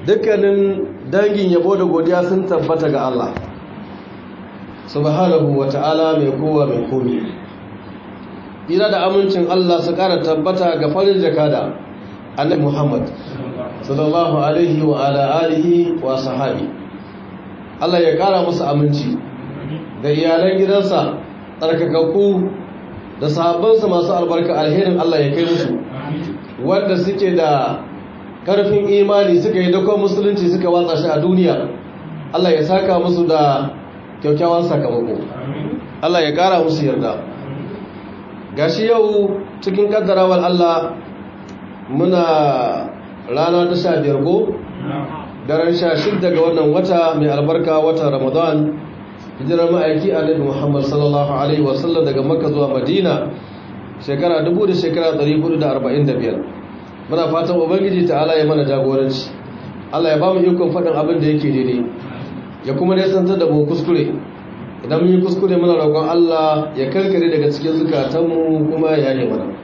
dukkanin dangin yabo da godiya sun tabbata ga Allah subhanahu wa ta'ala mai kowa mai komi ira da amincin Allah su kara tabbata ga farin jakada annabi Muhammad sallallahu alaihi wa ala alihi wa sahabi Allah ya kara musu aminci da iyalan gidansa tsarkakakku da sahabbansa masu albarka alherin Allah ya kai musu wanda suke da karfin imani suka yi dakon musulunci suka watsa shi a duniya Allah ya saka musu da kyaukyawan sakamako Allah ya kara musu yarda gashi yau cikin kaddarawar Allah muna rana ta sha biyar ko daren sha shidda ga wannan wata mai albarka watan ramadan hijirar ma'aiki annabi muhammad sallallahu alaihi wasallam daga makka zuwa madina shekara dubu da shekara 445 muna fatan ubangiji ta'ala ya mana jagoranci Allah ya ba mu ikon faɗin abin da yake daidai ya kuma nesantar da mu kuskure idan mun yi kuskure muna roƙon Allah ya karkare daga cikin zukatanmu kuma ya yi mana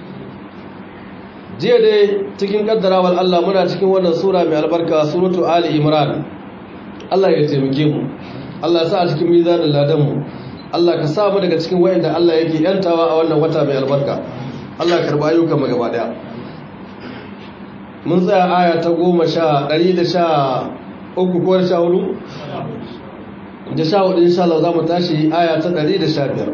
jiya dai cikin kaddarawar Allah muna cikin wannan sura mai albarka suratu ali imran Allah ya taimake mu Allah ya sa a cikin mizanin ladan mu Allah ka sa mu daga cikin wayanda Allah yake yantawa a wannan wata mai albarka Allah ya karba ayyukan mu gaba daya mun tsaya aya ta goma sha ɗari da sha uku ko da sha hudu da sha hudu insha Allah za mu tashi aya ta ɗari da sha biyar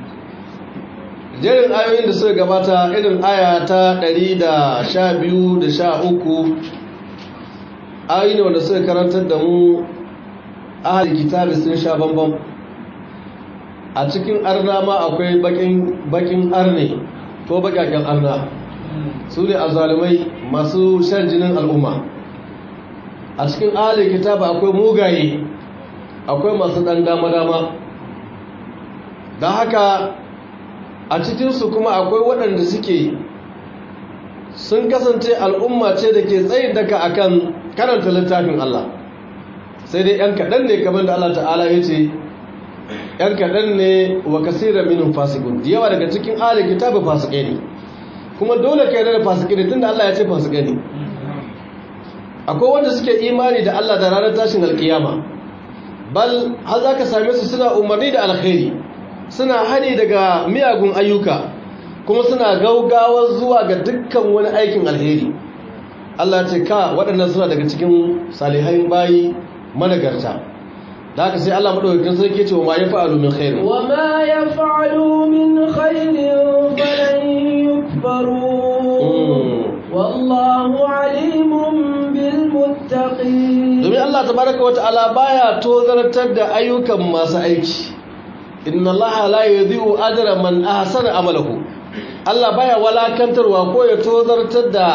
jerin ayoyin da suka gabata irin aya ta ɗari da sha biyu da sha uku ayoyi ne wanda suka karantar da mu ahal kitabi sun sha bambam a cikin arna ma akwai bakin arne ko bakaken arna su ne azalumai masu shan jinin al'umma a cikin ahal kitabi akwai mugaye akwai masu ɗan dama-dama don haka a cikinsu kuma akwai waɗanda suke sun kasance al'umma ce da ke tsayin daka akan karanta littafin Allah sai dai ‘yan kaɗan ne kamar da Allah ta'ala ya ce ‘yan kaɗan ne wa kasira minin fasikun da yawa daga cikin alin kitabin fasikai ne kuma dole ka yarda da fasikai ne tun da Allah ya ce fasikai ne akwai wanda suke imani da Allah da ranar tashin alkiyama bal har za ka same su suna umarni da alkhairi suna hani daga miyagun ayyuka kuma suna gaugawar zuwa ga dukkan wani aikin alheri Allah ce ka waɗannan suna daga cikin salihai bayi managarta da haka sai Allah madaukakin sarki ce wa ma yafa'alu min khairin wa ma yaf'alu min khairin falan yukfaru wallahu alimun bil muttaqin domin Allah tabaraka wa ta'ala baya tozartar da ayyukan masu aiki inna allaha la yudhi'u ajra man ahsana amalahu Allah baya walakantarwa ko ya tozartar da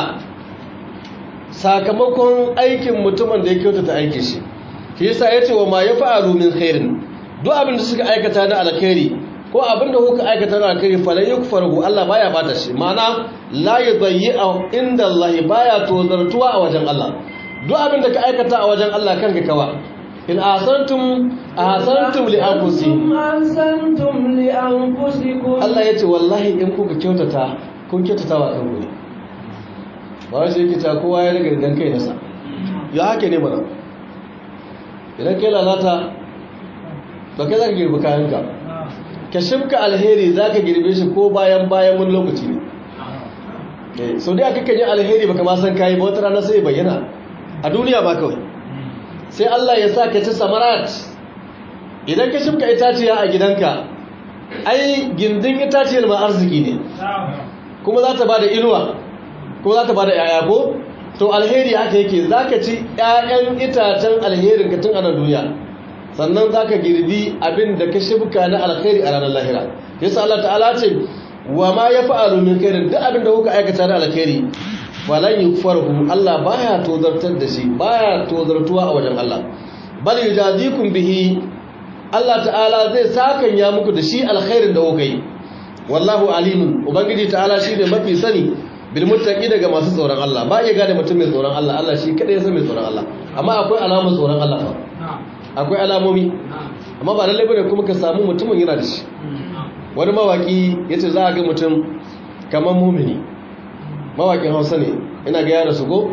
sakamakon aikin mutumin da ya kyautata aikin shi shi yasa yace wa ma yafa'alu min khairin duk abin da suka aikata na alkhairi ko abin da kuka aikata na alkhairi falan yukfaru Allah baya bata shi ma'ana la yudayyi'u inda Allah baya tozartuwa a wajen Allah duk abin da ka aikata a wajen Allah kanka kawa in asantum asantum li anfusikum asantum li anfusikum Allah yace wallahi in kuka kyautata kun kyautata wa kanku ne ba shi yake ta kowa ya riga dan kai nasa ya hake ne mana idan kai lalata to kai zaka girbi kayanka ka shimka alheri zaka girbe shi ko bayan bayan wani lokaci ne sau da aka kan yi alheri baka ma san kayi ba wata rana sai bayyana a duniya ba kawai sai Allah ya sa ka ci samarat idan ka shimka itaciya a gidanka ai gindin itaciyar ma arziki ne kuma za ta ba da inuwa kuma za ta ba da yaya ko to alheri haka yake za ka ci ƴaƴan itacen alherin ka tun a nan duniya sannan za ka girbi abin da ka shimka na alheri a ranar lahira yasa Allah ta'ala ce wa ma ya fa'alu min khairin duk abin da kuka aikata na alheri falan yukfarhu Allah baya tozartar da shi baya tozartuwa a wajen Allah bal yujazikum bihi Allah ta'ala zai sakan ya muku da shi alkhairin da kuka yi wallahu alimun ubangiji ta'ala shine mafi sani bil muttaqi daga masu tsoron Allah ba iya gane mutum mai tsoron Allah Allah shi kadai ya san mai tsoron Allah amma akwai alamun tsoron Allah fa akwai alamomi amma ba lalle bane kuma ka samu mutumin yana da shi wani mawaki yace za a ga mutum kamar mumini mawakin hausa ne ina ga yara su go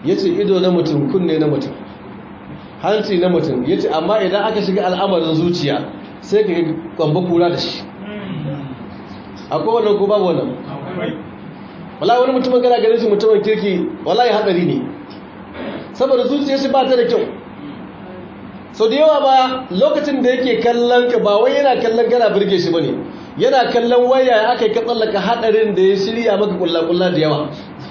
yace ido na mutum kunne na mutum hanci na mutum yace amma idan aka shiga al'amarin zuciya sai ka kwamba kura da shi akwai wannan ko babu wannan wallahi wani mutumin kana ganin shi mutumin kirki wallahi hadari ne saboda zuciyar shi ba ta da kyau sau da yawa ba lokacin da yake kallon ka ba wai yana kallon kana birge shi bane yana kallon waya aka yi ka tsallaka hadarin da ya shirya maka kulla-kulla da yawa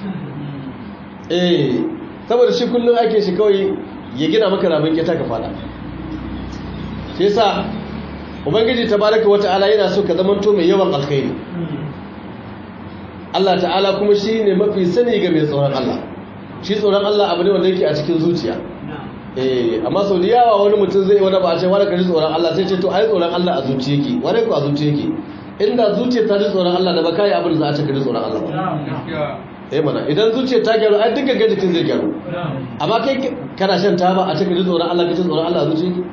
eh saboda shi kullum ake shi kawai ya gina maka ramin kyata ka fada shi yasa ubangiji tabaraka wata'ala yana so ka zamanto mai yawan alkhairi Allah ta'ala kuma shi ne mafi sani ga mai tsoron Allah shi tsoron Allah abu ne wanda yake a cikin zuciya eh amma sau da yawa wani mutum zai wani ba a ce wani ka ji tsoron Allah sai ce to ai tsoron Allah a zuciya yake wani ko a zuciya yake inda zuciya ta ji tsoron Allah da ba kai abin da za a ce ka ji tsoron Allah ba eh mana idan zuciya ta gyaru ai dukkan ga jikin zai gyaru amma kai kana shan taba a ce ka ji tsoron Allah ka ji tsoron Allah a zuciya yake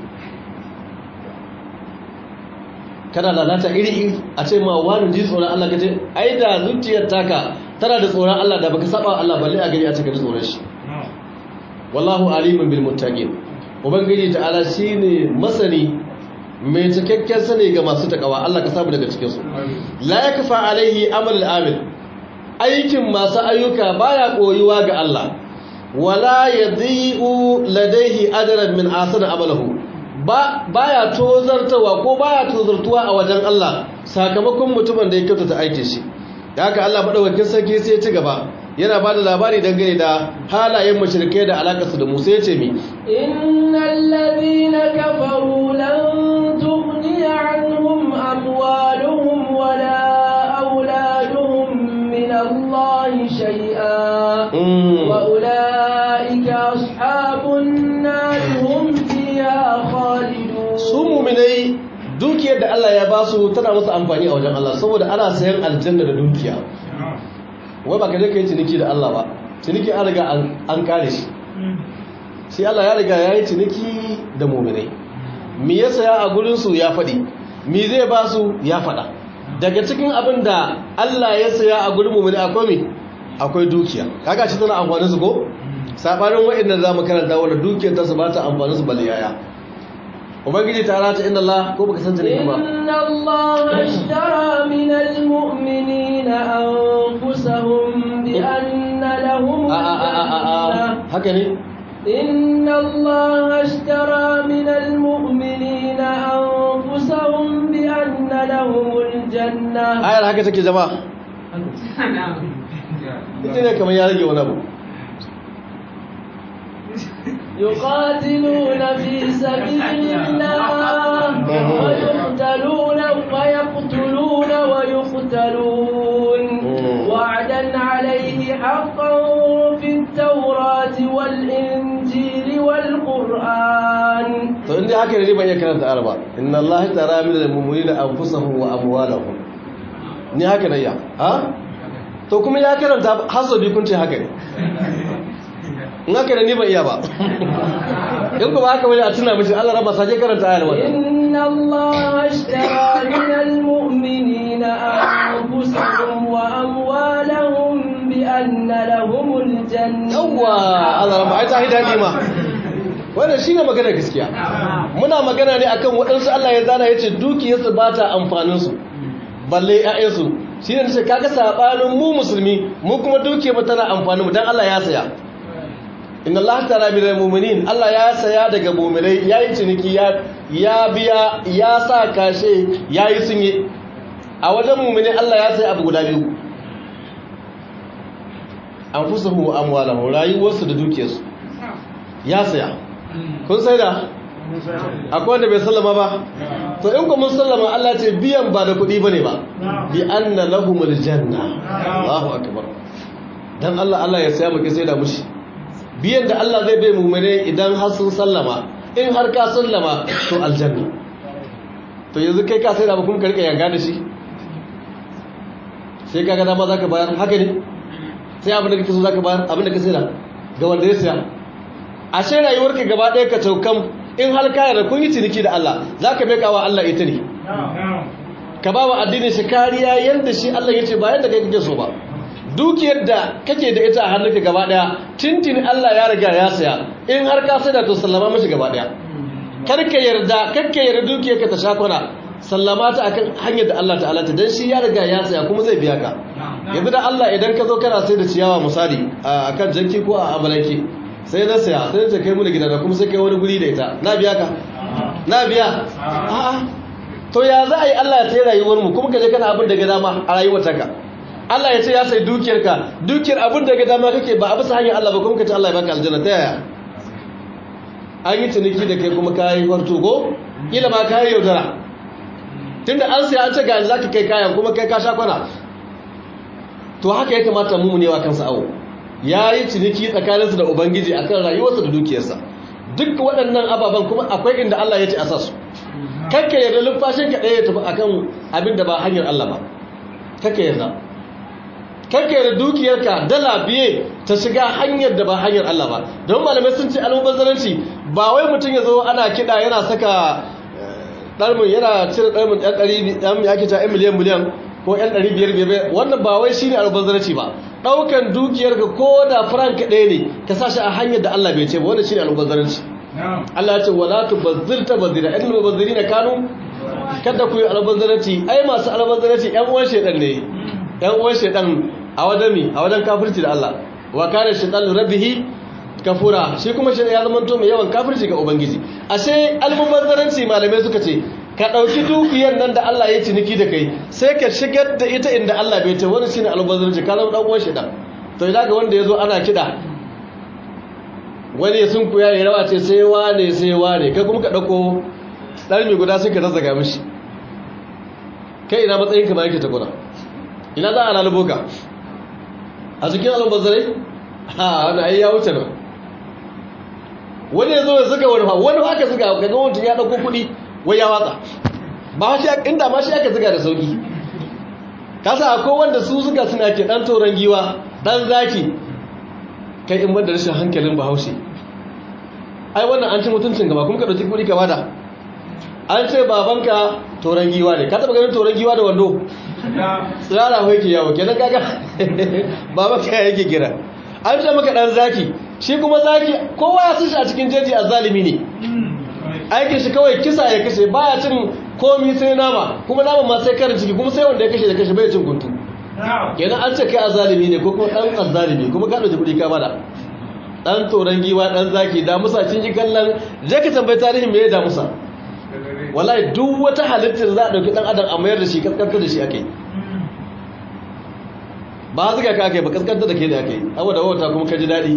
kana lalata iri-iri a ce ma wani ji tsoron Allah kace ai da zuciyar taka tana da tsoron Allah da baka saba Allah balle a gani a cikin tsoron shi wallahu alimun bil muttaqin ubangiji ta'ala shine masani mai cikakken sani ga masu takawa Allah ka samu daga cikin su la yakfa alaihi amal al-amil aikin masu ayyuka baya koyuwa ga Allah wala yadhi'u ladaihi ajran min asana amalahu ba baya tozartawa ko baya tozartuwa a wajen Allah sakamakon mutumin da ya kyautata aikin shi da haka Allah madaukakin sarki sai ya ci gaba yana ba da labari dangane da halayen mushrikai da alakarsu da Musa ya ce mi innal ladina kafaru lan tughni anhum amwaluhum wala auladuhum min Allah shay'a wa ulaika ashabun nar hum fiha khalidun su mu'minai dukiyar da Allah ya ba su tana musu amfani a wajen Allah saboda ana sayan aljanna da dukiya wai ba ka je ka yi ciniki da Allah ba ciniki an riga an kare shi shi Allah ya riga ya yi ciniki da muminai mi ya saya a gurinsu ya faɗi mi zai ba su ya faɗa daga cikin abin da Allah ya saya a gurin muminai akwai mi akwai dukiya kaga shi tana amfani su ko sabanin wa'annan za mu karanta wanda dukiyar ta su ba ta amfani su bal yaya ubangiji ta rata inna Allah ko baka san ciniki ba inna Allah ashtara min almu'minina anfusahum bi anna lahum a a a a a haka ne inna Allah ashtara min almu'minina anfusahum bi anna lahum aljanna ayar haka take jama'a ita ne kamar ya rage wani abu يقاتلون في سبيل الله ويقتلون ويقتلون ويقتلون وعدا عليه حقا في التوراة والإنجيل والقرآن to inda haka ne ban iya karanta araba inna allaha tara min al-mu'minina anfusahum wa amwalahum ni haka ne ya ha to kuma ya karanta hasabi kun ce haka ne in haka ne ni ban iya ba in kuma haka wani a tuna mishi Allah raba sake karanta ayar wannan inna allaha ashtara min al-mu'minina anfusahum wa amwalahum bi anna lahumul jannah yawwa Allah raba ai ta hidadi ma wannan shine magana gaskiya muna magana ne akan waɗansu Allah ya zana yace dukiyarsu ba ta amfanin su balle ƴaƴansu shine nace kaga sabanin mu musulmi mu kuma dukiyar mu tana amfanin mu dan Allah ya saya inna Allah tara minal mu'minin Allah ya saya daga mu'minai yayi ciniki ya ya biya ya sa kashe yayi sunye a wajen mu'mini Allah ya saya abu guda biyu anfusuhum wa amwalahum rayuwarsu da dukiyarsu ya saya kun sai da akwai wanda bai sallama ba to in ku mun sallama Allah ce biyan ba da kuɗi bane ba bi anna lahumul janna Allahu akbar dan Allah Allah ya saya muke sai da mushi biyan da Allah zai bai mu'mine idan har sun sallama in har ka sallama to aljanna to yanzu kai ka sai da kuma ka rika yanga da shi sai kaga dama zaka bayar haka ne sai abin da kake so zaka bayar abin da ka sai da ga wanda ya saya ashe rayuwarka gaba ɗaya ka taukan in har ka yarda kun yi ciniki da Allah zaka bai kawa Allah ita ne ka ba wa addinin shi kariya yanda shi Allah ya ce ba yanda kai kake so ba dukiyar da kake da ita a hannunka gaba daya tintin Allah ya riga ya saya in har ka sai da to sallama mashi gaba daya karka yarda karka yarda dukiyarka ta shakuna sallama ta akan hanyar da Allah ta'ala ta dan shi ya riga ya saya kuma zai biya ka yanzu da Allah idan ka zo kana sai da ciyawa misali akan janki ko a amalanki sai na saya sai ta kai mu da gidana kuma sai kai wani guri da ita na biya ka na biya a'a to ya za a yi Allah ya sai rayuwar mu kuma ka je kana abin da ga dama a rayuwar taka Allah ya ce ya sai dukiyarka dukiyar abin da ga dama kake ba a bisa hanyar Allah ba kuma ka ce Allah ya baka aljanna ta yaya an yi ciniki da kai kuma kayi warto go kila ba kayi yaudara tunda an sai an ce ga za ka kai kayan kuma kai ka sha kwana to haka ya kamata mu ne wa kansa awo ya yi ciniki tsakaninsu da ubangiji akan rayuwarsa da dukiyarsa duk waɗannan ababen kuma akwai inda Allah ya ce a sa su kakka yarda lumfashin ka ɗaya ya tafi akan abin da ba hanyar Allah ba kakka yarda kakka yarda dukiyarka dala biye ta shiga hanyar da ba hanyar Allah ba don malamai sun ce almubazzaranci ba wai mutum ya zo ana kiɗa yana saka ɗarmin yana cire ɗarmin ɗan ɗari ɗan ya ke ta ɗan miliyan miliyan ko ɗan ɗari biyar biyar wannan ba wai shi ne almubazzaranci ba ɗaukan dukiyarka ko da frank ɗaya ne ka sa shi a hanyar da Allah bai ce ba wannan shi ne almubazzaranci Allah ya ce wala tubazzir tabazira innal mubazzirina kanu kada ku yi albazzarati ai masu albazzarati ƴan uwan shedan ne ƴan uwan shedan a wajen mi a wajen kafirci da Allah wa kana shaytanu rabbihi kafura shi kuma shedan ya zama to mai yawan kafirci ga ubangiji ashe almubazzaranci malamai suka ce ka dauki dukiyar nan da Allah ya ciniki da kai sai ka shigar da ita inda Allah bai ce wani shine almubazzaranci ka zama dan uwan shedan to idan ga wanda yazo ana kida wani sun kuya ya rawa ce sai wane sai wane kai kuma ka ɗauko ɗarmi guda sai ka zazzaga mishi kai ina matsayin kama yake takuna ina za a lalubo ka a cikin albazarai ha wani ayi ya wuce nan wani ya zo ya zuga wani fa wani haka zuga ka ga mutum ya ɗauko kuɗi wai ya watsa ba shi inda ma shi aka zuga da sauki kasa akwai wanda su zuga suna ke ɗan toron giwa ɗan zaki kai in banda rashin hankalin bahaushe ai wannan an ci mutuncin gaba kuma ka dauki kuɗi ka bada an ce babanka toron giwa ne ka taba ganin toron giwa da wando tsirara ho yake yawo kenan kaga babanka ya yake kira an ce maka dan zaki shi kuma zaki kowa ya shi a cikin jeji a zalimi ne aikin shi kawai kisa ya kashe baya cin komi sai nama kuma nama ma sai karin ciki kuma sai wanda ya kashe da kashe bai cin guntu kenan an ce kai azalimi ne ko kuma dan azalimi kuma ka dauki kudi ka bada dan toran giwa dan zaki da musa cin ji kallon je ka tambayi tarihin me ya da musa wallahi duk wata halittar za a dauki dan adam a mayar da shi kaskanta da shi akai ba zuga ka akai ba kaskanta da ke da akai abu da wata kuma ka ji dadi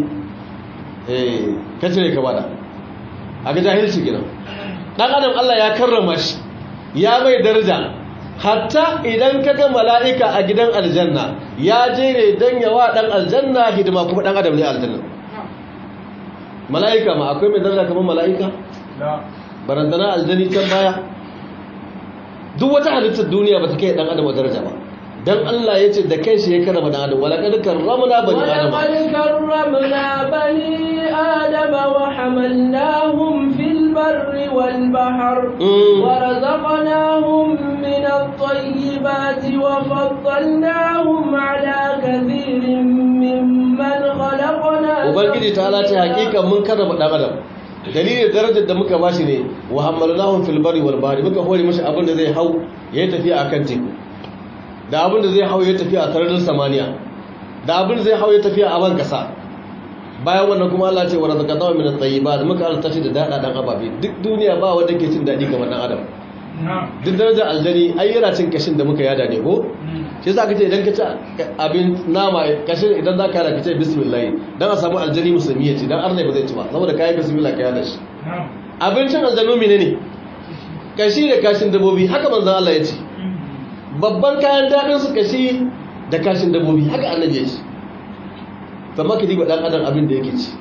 eh ka cire ka bada aka jahilci gidan dan adam Allah ya karrama shi ya mai daraja hatta idan ka ga mala'ika a gidan aljanna ya je ne don yawa ɗan aljanna hidima kuma ɗan adam ne aljanna mala'ika ma akwai mai daraja kamar mala'ika? barantana aljani can baya duk wata halittar duniya ba ta kai ɗan adam a daraja ba don Allah ya ce da kai shi ya karama ɗan adam wala ƙarƙar ramuna bani adam ولقد كرمنا بني آدم وحملناهم في البر والبحر ورزقناهم من الطيبات وفضلناهم على كثير ممن خلقنا ubangiji ta halace hakika mun karrama ɗan adam dalilin darajar da muka bashi ne wa hamalnahum fil barri wal bahri muka hore mashi abin da zai hau yayi tafiya akan teku da abin da zai hau yayi tafiya a sararin samaniya da abin da zai hau yayi tafiya a ban kasa bayan wannan kuma Allah ce wa razaqnahu min at-tayyibat muka alta shi da dada dan ababe duk duniya ba wanda ke cin dadi kamar dan adam duk darajar aljani ai yana cin kashin da muka yada ne ko shi yasa kace idan ka ci abin nama kashin idan zaka yada kace bismillah dan a samu aljani musulmi ya ci dan arnai ba zai ci ba saboda kai bismillah ka yada shi abincin aljanu menene kashi da kashin dabobi haka manzon Allah ya ce babban kayan dadin su kashi da kashin dabobi haka annabi ya ce kamar ka diba dan adam abin da yake ci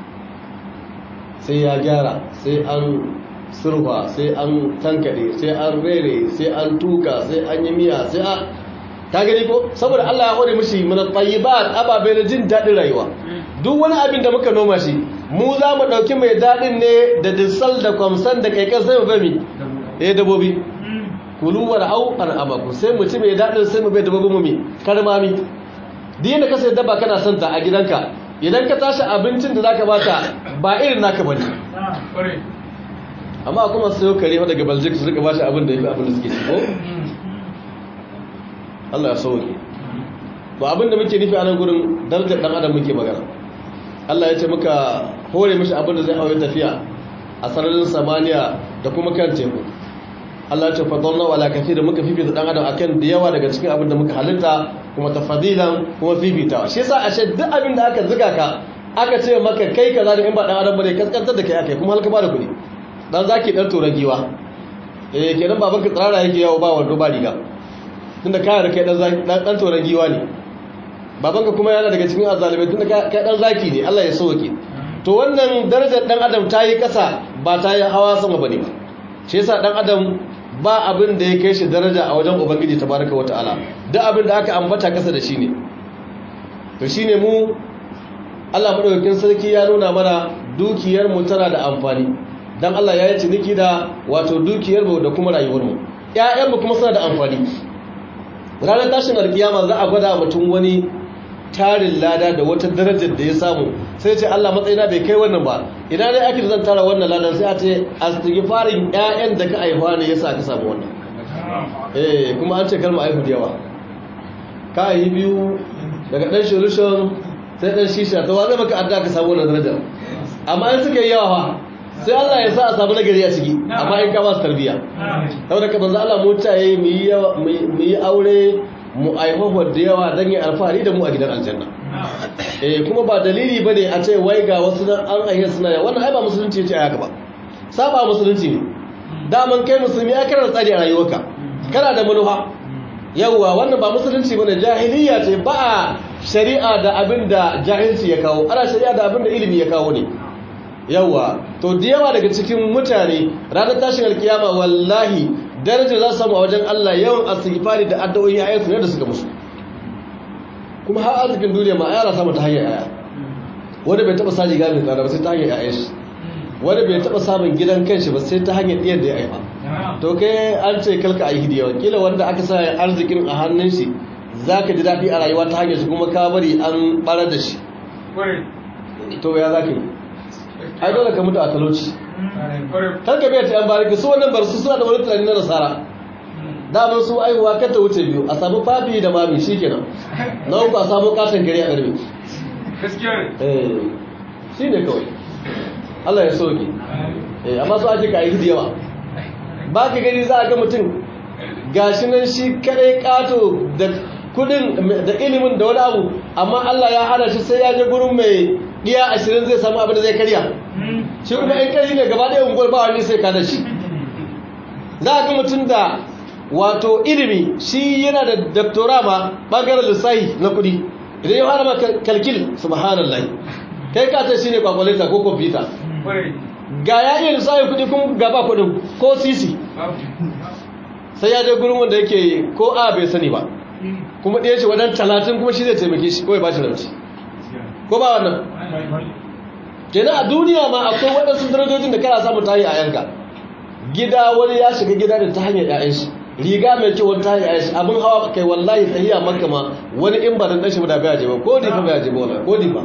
sai ya gyara sai an surfa sai an tankade sai an rere sai an tuka sai an yi miya sai a ta gani ko saboda Allah ya hore mishi min tayyibat ababe na jin dadin rayuwa duk wani abin da muka noma shi mu za mu dauki mai dadin ne da disal da kwamsan da kaikan sai mu bami eh dabobi kulu wa ra'au an abaku sai mu ci mai dadin sai mu bai dabobi mu mi karmami duk yadda ka sai dabba kana son ta a gidanka idan ka tashi abincin da zaka bata ba irin naka bane amma kuma sayo kare fa daga Belgium su rika bashi abin da yafi abin da suke ci ko Allah ya sauke to abin da muke nufi a nan gurin darajar dan adam muke magana Allah ya ce muka hore mishi abin da zai hawo tafiya a sararin samaniya da kuma kan teku Allah ya ce fadalla wala kathir muka fifita dan adam akan da yawa daga cikin abin da muka halitta kuma tafadilan kuma fifitawa shi yasa ashe duk abin da aka zuga ka aka ce maka kai kaza da in ba dan adam bane kaskantar da kai akai kuma halka ba da kuɗi dan zaki dan toran giwa eh kenan babanka tsara yake yawo ba wando ba riga tunda kai da kai dan dan toran giwa ne babanka kuma yana daga cikin azalimai tunda kai dan zaki ne Allah ya sauke to wannan darajar dan adam ta yi kasa ba ta yi hawa sama bane ba shi yasa dan adam ba abin da ya kai shi daraja a wajen ubangiji tabaraka wataala duk abin da aka ambata kasa da shi ne to shine mu Allah madaukakin sarki ya nuna mana dukiyar mu tana da amfani dan Allah ya yi ciniki da wato dukiyar mu da kuma rayuwar mu ƴaƴan mu kuma suna da amfani ranar tashin alkiyama za a gwada mutum wani tarin lada da wata darajar da ya samu sai ce Allah matsayina bai kai wannan ba idan dai ake zan tara wannan ladan sai a ce astighfarin ƴaƴan da ka aihuwa ne yasa ka samu wannan eh kuma an ce kalma aihu da yawa ka aihi biyu daga dan solution sai dan shisha to wa zai maka adda ka samu wannan darajar amma in suka yi yawa fa sai Allah ya sa a samu nagari a ciki amma in ka ba su tarbiya saboda ka manzo Allah mu ta yi mu yi aure mu aihuwar da yawa don yi alfahari da mu a gidan aljanna eh kuma ba dalili ba ne a ce wai ga wasu nan an ayyar suna yawa wannan ai ba musulunci ya ce a haka ba saba musulunci ne daman kai musulmi ya kana da tsari a rayuwarka kana da manufa yawwa wannan ba musulunci ba ne jahiliya ce ba a shari'a da abin da jahilci ya kawo ana shari'a da abin da ilimi ya kawo ne yawwa to da yawa daga cikin mutane ranar tashin alkiyama wallahi darajar za su samu a wajen Allah yawan astighfari da addu'o'i a yansu ne da suka musu kuma har arzikin duniya ma ayara samu ta hanyar aya wanda bai taba saji gami tsada ba sai ta hanyar aya shi wanda bai taba samun gidan kanshi ba sai ta hanyar ɗiyar da ya aifa to kai an ce kalka a yi hidiyawa kila wanda aka sa arzikin a hannun shi za ka ji daɗi a rayuwa ta hanyar shi kuma ka bari an ɓarar da shi to ya za ka yi ai dole ka mutu a talauci kar ka biya ta yan bariki su wannan bar su suna da wani tunani na nasara damar su aihuwa kar ta wuce biyu a samu fafi da mami shi kenan na uku a samu katon gari a garbe shi ne kawai Allah ya soke amma su ake kayi da yawa ba ka gani za a ga mutum gashi nan shi kadai kato da kudin da ilimin da wani abu amma Allah ya hana shi sai ya je gurin mai iya ashirin zai samu abin da zai karya shi kuma in kari ne gaba ɗaya unguwar ba wani sai ka da shi za a ga mutum da wato ilimi shi yana da doktora ma ɓangaren lissahi na kudi idan ya fara maka kalkil subhanallah kai ka ce shine kwakwalita ko kwamfuta ga ya iya lissahi kudi kuma gaba kudin ko sisi sai ya je gurin wanda yake ko a bai sani ba kuma ɗaya ce wadan talatin kuma shi zai taimake shi kawai ba shi rauci ko ba wannan kenan a duniya ma akwai waɗansu darajojin da kana samun tahi a yanka gida wani ya shiga gida da ta hanyar ƴaƴan shi riga mai kyau wani ta hanyar ƴaƴan shi abin hawa kai wallahi tahiya maka ma wani in ba dan dashi ba da bai je ba ko difa bai je ba wallahi ko difa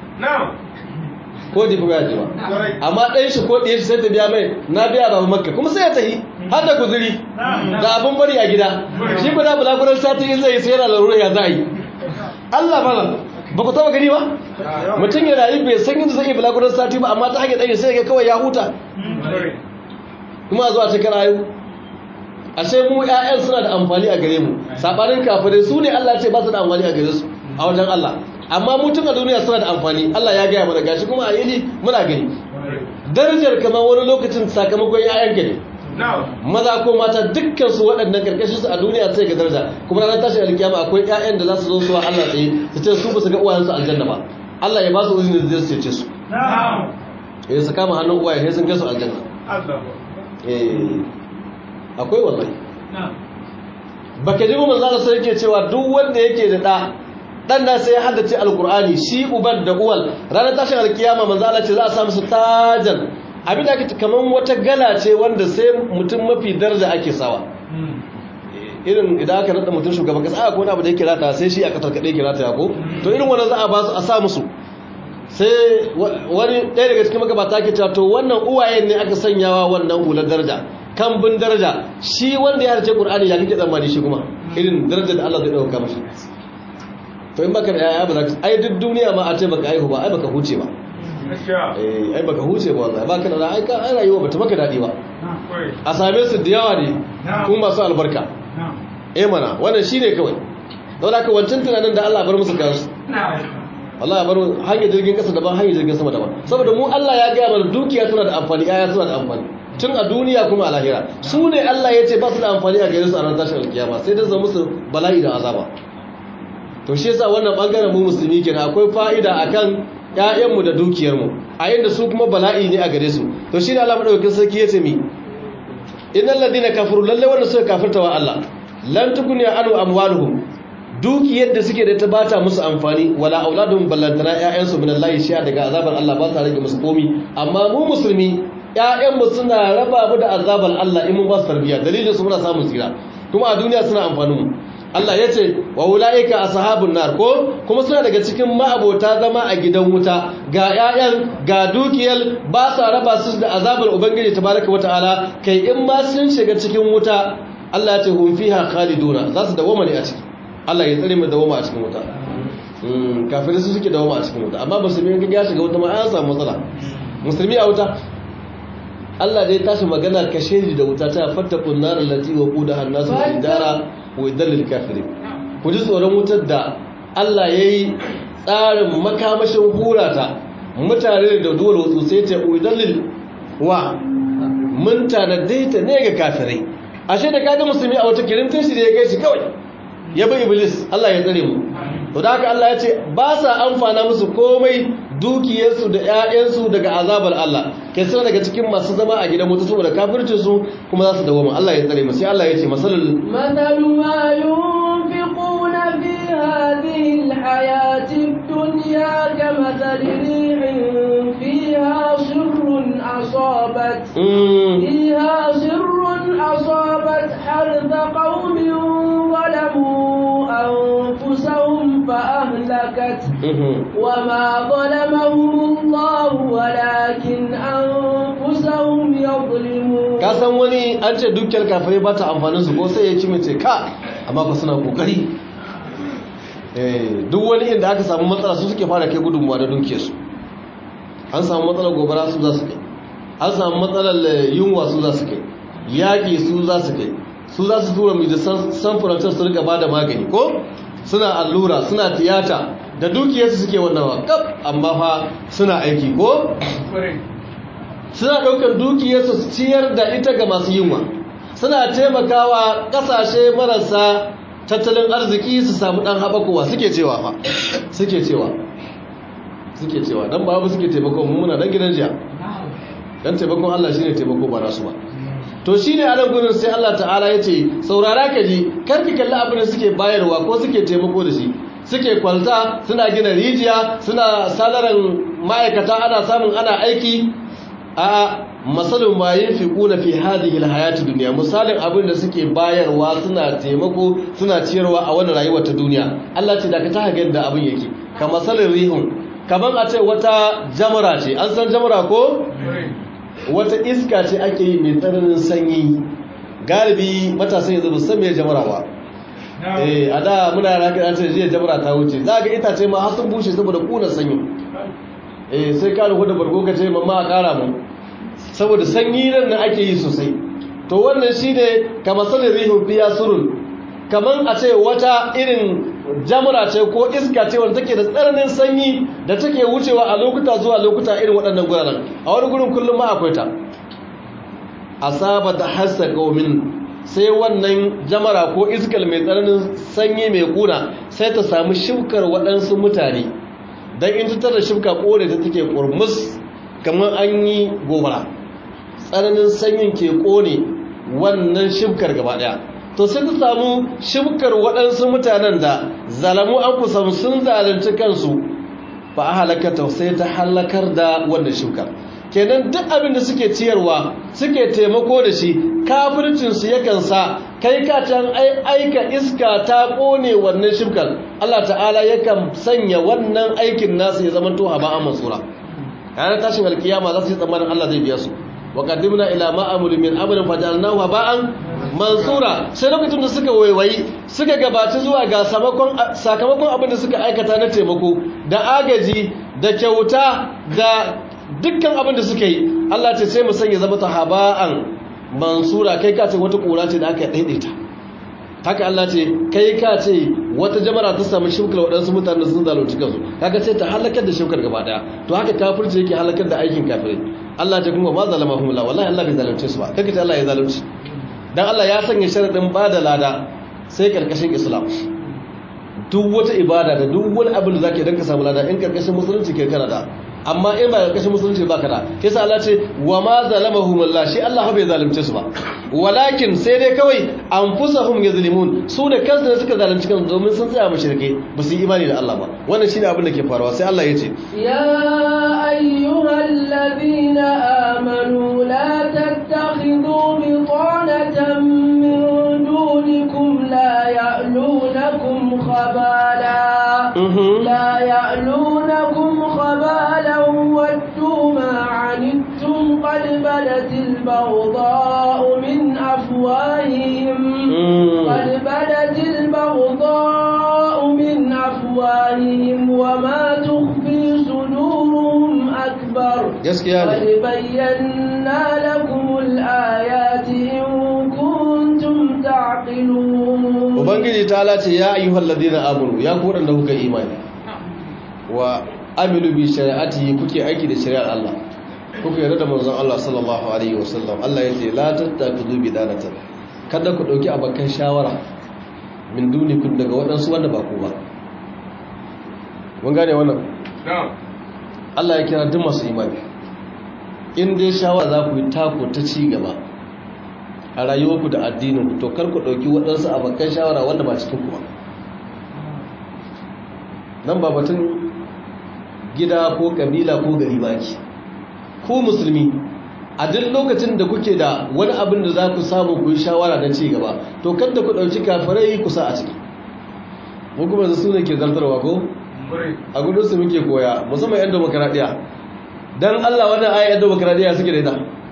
ko difa bai je ba amma ɗayan shi ko ɗayan shi sai ta biya mai na biya babu makka kuma sai ya tahi har da guzuri da abin bari a gida shi guda bulaguran sati in zai yi sai yana larura ya za a yi Allah malam ba ku taba gani ba mutum ya rayu bai san yadda zai yi bulaguran sati ba amma ta hanyar ɗaya sai ga kawai ya huta kuma zuwa cikin rayu ashe mu ƴaƴan suna da amfani a gare mu sabanin kafirai su ne Allah ce ba su da amfani a gare su a wajen Allah amma mu tun a duniya suna da amfani Allah ya gaya mana gashi kuma a yini muna gani darajar kamar wani lokacin sakamakon ƴaƴan gani maza ko mata dukkan su waɗannan karkashin su a duniya sai ga daraja kuma ranar tashin alkiyama akwai ƴaƴan da za su zo su wa Allah tsaye su ce su ba su ga uwayensu aljanna ba Allah ya ba su uzuri da zai ce su eh su kama hannun uwaye sai sun kai su aljanna eh akwai wallahi baka ji mu manzo sai yake cewa duk wanda yake da da dan da sai ya haddace alqur'ani shi uban da uwal ranar tashin alkiyama manzo Allah ce za a samu su tajan abin da ake kaman wata gala ce wanda sai mutum mafi daraja ake sawa irin idan aka nada mutum shugaban kasa aka wani abu da yake rata sai shi a kasar kaɗai ke rata ko to irin wannan za a ba su a sa musu sai wani ɗaya daga cikin magabata ke cewa to wannan uwayen ne aka sanyawa wannan hular daraja kan bin daraja shi wanda ya harce qur'ani ya kike tsammani shi kuma irin darajar da Allah zai dauka mashi to in baka da yaya ba za ka ai duk duniya ma a ce baka aihu ba ai baka huce ba eh ai baka huce ba wallahi baka da ai ka ai rayuwa bata maka dadi ba a same su da yawa ne kuma masu albarka eh mana wannan shine kawai don haka wancan tunanin da Allah bar musu kansu Allah ya bar hanyar jirgin kasa daban hanyar jirgin sama daban saboda mu Allah ya gaya mana dukiya tana da amfani yaya suna da amfani tun a duniya kuma a lahira su ne Allah ya ce ba su da amfani a gare su a ran tashin alkiyama sai dai zama musu bala'i da azaba to shi yasa wannan bangaren mu musulmi kenan akwai fa'ida akan ƴaƴanmu da dukiyarmu a yanda su kuma bala'i ne a gare su to shi ne Allah madaukakin sarki ya ce mi innal ladina kafaru lalle wanda suka kafirta wa Allah lan tukuni anu amwaluhum dukiyar da suke da ta bata musu amfani wala auladun ballantana ƴaƴansu min Allah shi daga azabar Allah ba sa rage musu komi amma mu musulmi ƴaƴanmu suna raba mu da azabar Allah in mun ba su tarbiyya dalilin su muna samun tsira kuma a duniya suna amfanin mu Allah ya ce wa ulaika ashabun nar ko kuma suna daga cikin ma'abota zama a gidan wuta ga ƴaƴan ga dukiyar ba sa raba su da azabar ubangiji tabaraka wataala kai in ma sun shiga cikin wuta Allah ya ce hum fiha khaliduna za su dawoma ne a ciki Allah ya tsare mu dawoma a cikin wuta kafirai su suke dawoma a cikin wuta amma musulmi ga ya shiga wuta ma an samu matsala musulmi a wuta Allah dai tashi magana kashe da wuta ta fattakun nar allati wa qudaha an-nas wal idara wa idallil kafirin ku ji tsoron wutar da Allah yayi tsarin makamashin hurata mutane da dole wasu sai ta idallil wa mun tanadai ta ne ga kafirai ashe da kaga musulmi a wata kirimtin shi da ya kai shi kawai ya bi iblis Allah ya tsare mu to da haka Allah ya ce ba sa amfana musu komai dukiyarsu da ƴaƴansu daga azabar Allah kai suna daga cikin masu zama a gidan mutu saboda kafircin su kuma za su dawo Allah ya tsare mu sai Allah ya ce masalul مثل ما ينفقون في هذه الحياة الدنيا كمثل ريح فيها سر أصابت فيها سر أصابت حرث قوم ظلموا أنفسهم فأهلكت وما ظلمهم الله ولكن أنفسهم يظلمون kasan wani an ce dukiyar kafirai ba ta amfanin su ko sai ya ci mace ka amma ba suna kokari duk wani inda aka samu matsala su suke fara kai gudunmuwa da dukiyarsu an samu matsalar gobara su za su kai an samu matsalar yunwa su za su kai yaƙi su za su kai su za su tura mai da sanfurantar su rika ba da magani ko suna allura suna tiyata da dukiyarsu suke wannan wakaf amma fa suna aiki ko suna ɗaukar dukiyarsu su ciyar da ita ga masu yunwa suna taimakawa ƙasashe marasa tattalin arziki su samu ɗan haɓakowa suke cewa fa suke cewa suke cewa don babu suke taimako muna don gidan jiya don taimakon Allah shi ne taimako ba nasu ba to shi ne anan gudun sai Allah ta'ala ya ce saurara ka ji karki kalli abin da suke bayarwa ko suke taimako da shi suke kwalta suna gina rijiya suna salaran ma'aikata ana samun ana aiki a masalin ma yin fi kuna fi hadhihi alhayati dunya misalin abin da suke bayarwa suna taimako suna ciyarwa a wannan rayuwar ta duniya Allah ce da ka ta ga da abin yake ka masalin rihun kaman a ce wata jamara ce an san jamara ko wata iska ce ake yi mai tsananin sanyi galibi matasan yanzu ba san me jamara ba eh a da muna yana kira ce jiya jamara ta wuce za ga itace ma har sun bushe saboda kunan sanyi eh sai ka rufu da bargo ka ce mamma a kara mu saboda sanyi nan na ake yi sosai to wannan shine kamar sanin rihun fiya surun kamar a ce wata irin jamura ce ko iska ce wanda take da tsananin sanyi da take wucewa a lokuta zuwa lokuta irin waɗannan guraren a wani gurin kullum ma akwai ta asaba da hassa qaumin sai wannan jamara ko iskal mai tsananin sanyi mai kuna sai ta samu shukar waɗansu mutane dan in ta da shuka kore ta take kurmus kamar an yi gobara tsananin sanyin ke kone wannan shukar gaba daya to sai ta samu shibkar waɗansu mutanen da zalamu an kusan sun zalunci kansu ba a halakata sai ta halakar da wannan shibkar kenan duk abin da suke ciyarwa suke taimako da shi kafircinsu yakan sa kai ka can aika iska ta kone wannan shibkan Allah ta'ala yakan sanya wannan aikin nasu ya zama to haba mansura ranar tashin alkiyama za su yi tsammanin Allah zai biya su wa qaddimna ila ma amuru min amrin fajalnahu haba'an mansura sai lokacin da suka waiwayi suka gabaci zuwa ga sakamakon abin da suka aikata na taimako da agaji da kyauta da dukkan abin da suka yi Allah ce sai mu sanya zama ta haba'an mansura kai ka ce wata kura ce da aka daidaita haka Allah ce kai ka ce wata jamara ta samu shukar waɗansu mutane sun zalunci kansu kaga sai ta halakar da shukar gaba daya to haka kafirci yake halakar da aikin kafirai Allah ta kuma ma zalamahum la wallahi Allah bai zalunce su ba kake ce Allah ya zalunci dan Allah ya sanya sharadin bada lada sai karkashin Islam duk wata ibada da duk wani abin da zaka dan ka samu lada in karkashin musulunci ke kana da amma in ba karkashin musulunci ba ka da kisa Allah ce wa ma zalamahum Allah shi Allah bai zalunce su ba walakin sai dai kawai anfusahum yazlimun su da kansu ne suka zalunci kansu domin sun tsaya mushrike ba su yi imani da Allah ba wannan shine abin da ke faruwa sai Allah ya ce ya ayyuhal ladina amanu la tattakhidhu bitanatan min dunikum la ya'lunakum khabala la ya'lunakum khabala waddu ma 'anittum qad badatil baghdha'u min أفواههم قد بدت البغضاء من أفواههم وما تخفي صدورهم أكبر قد بينا لكم الآيات إن كنتم تعقلون وبنجي تعالى يا أيها الذين آمنوا يا قول أنه كإيمان وعملوا بشريعته كي أيكي لشريعة الله kuka yarda da manzon Allah sallallahu alaihi wasallam Allah ya ce la tattakhudhu bidanatan kada ku dauki abakan shawara min dunikum daga wadansu wanda ba ku ba mun gane wannan Allah ya kira duk masu imani in dai shawara za ku yi tako ta ci gaba a rayuwarku da addinin ku to kar ku dauki wadansu abakan shawara wanda ba cikin ku ba nan ba batun gida ko kabila ko gari ba ke ku musulmi a duk lokacin da kuke da wani abin da za ku samu ku yi shawara na ci gaba to kada ku ɗauki kafirai kusa a ciki mu kuma su ne ke zartarwa ko a gudunsu muke koya musamman yan demokaradiyya don allah wannan aya yan demokaradiyya suke da ita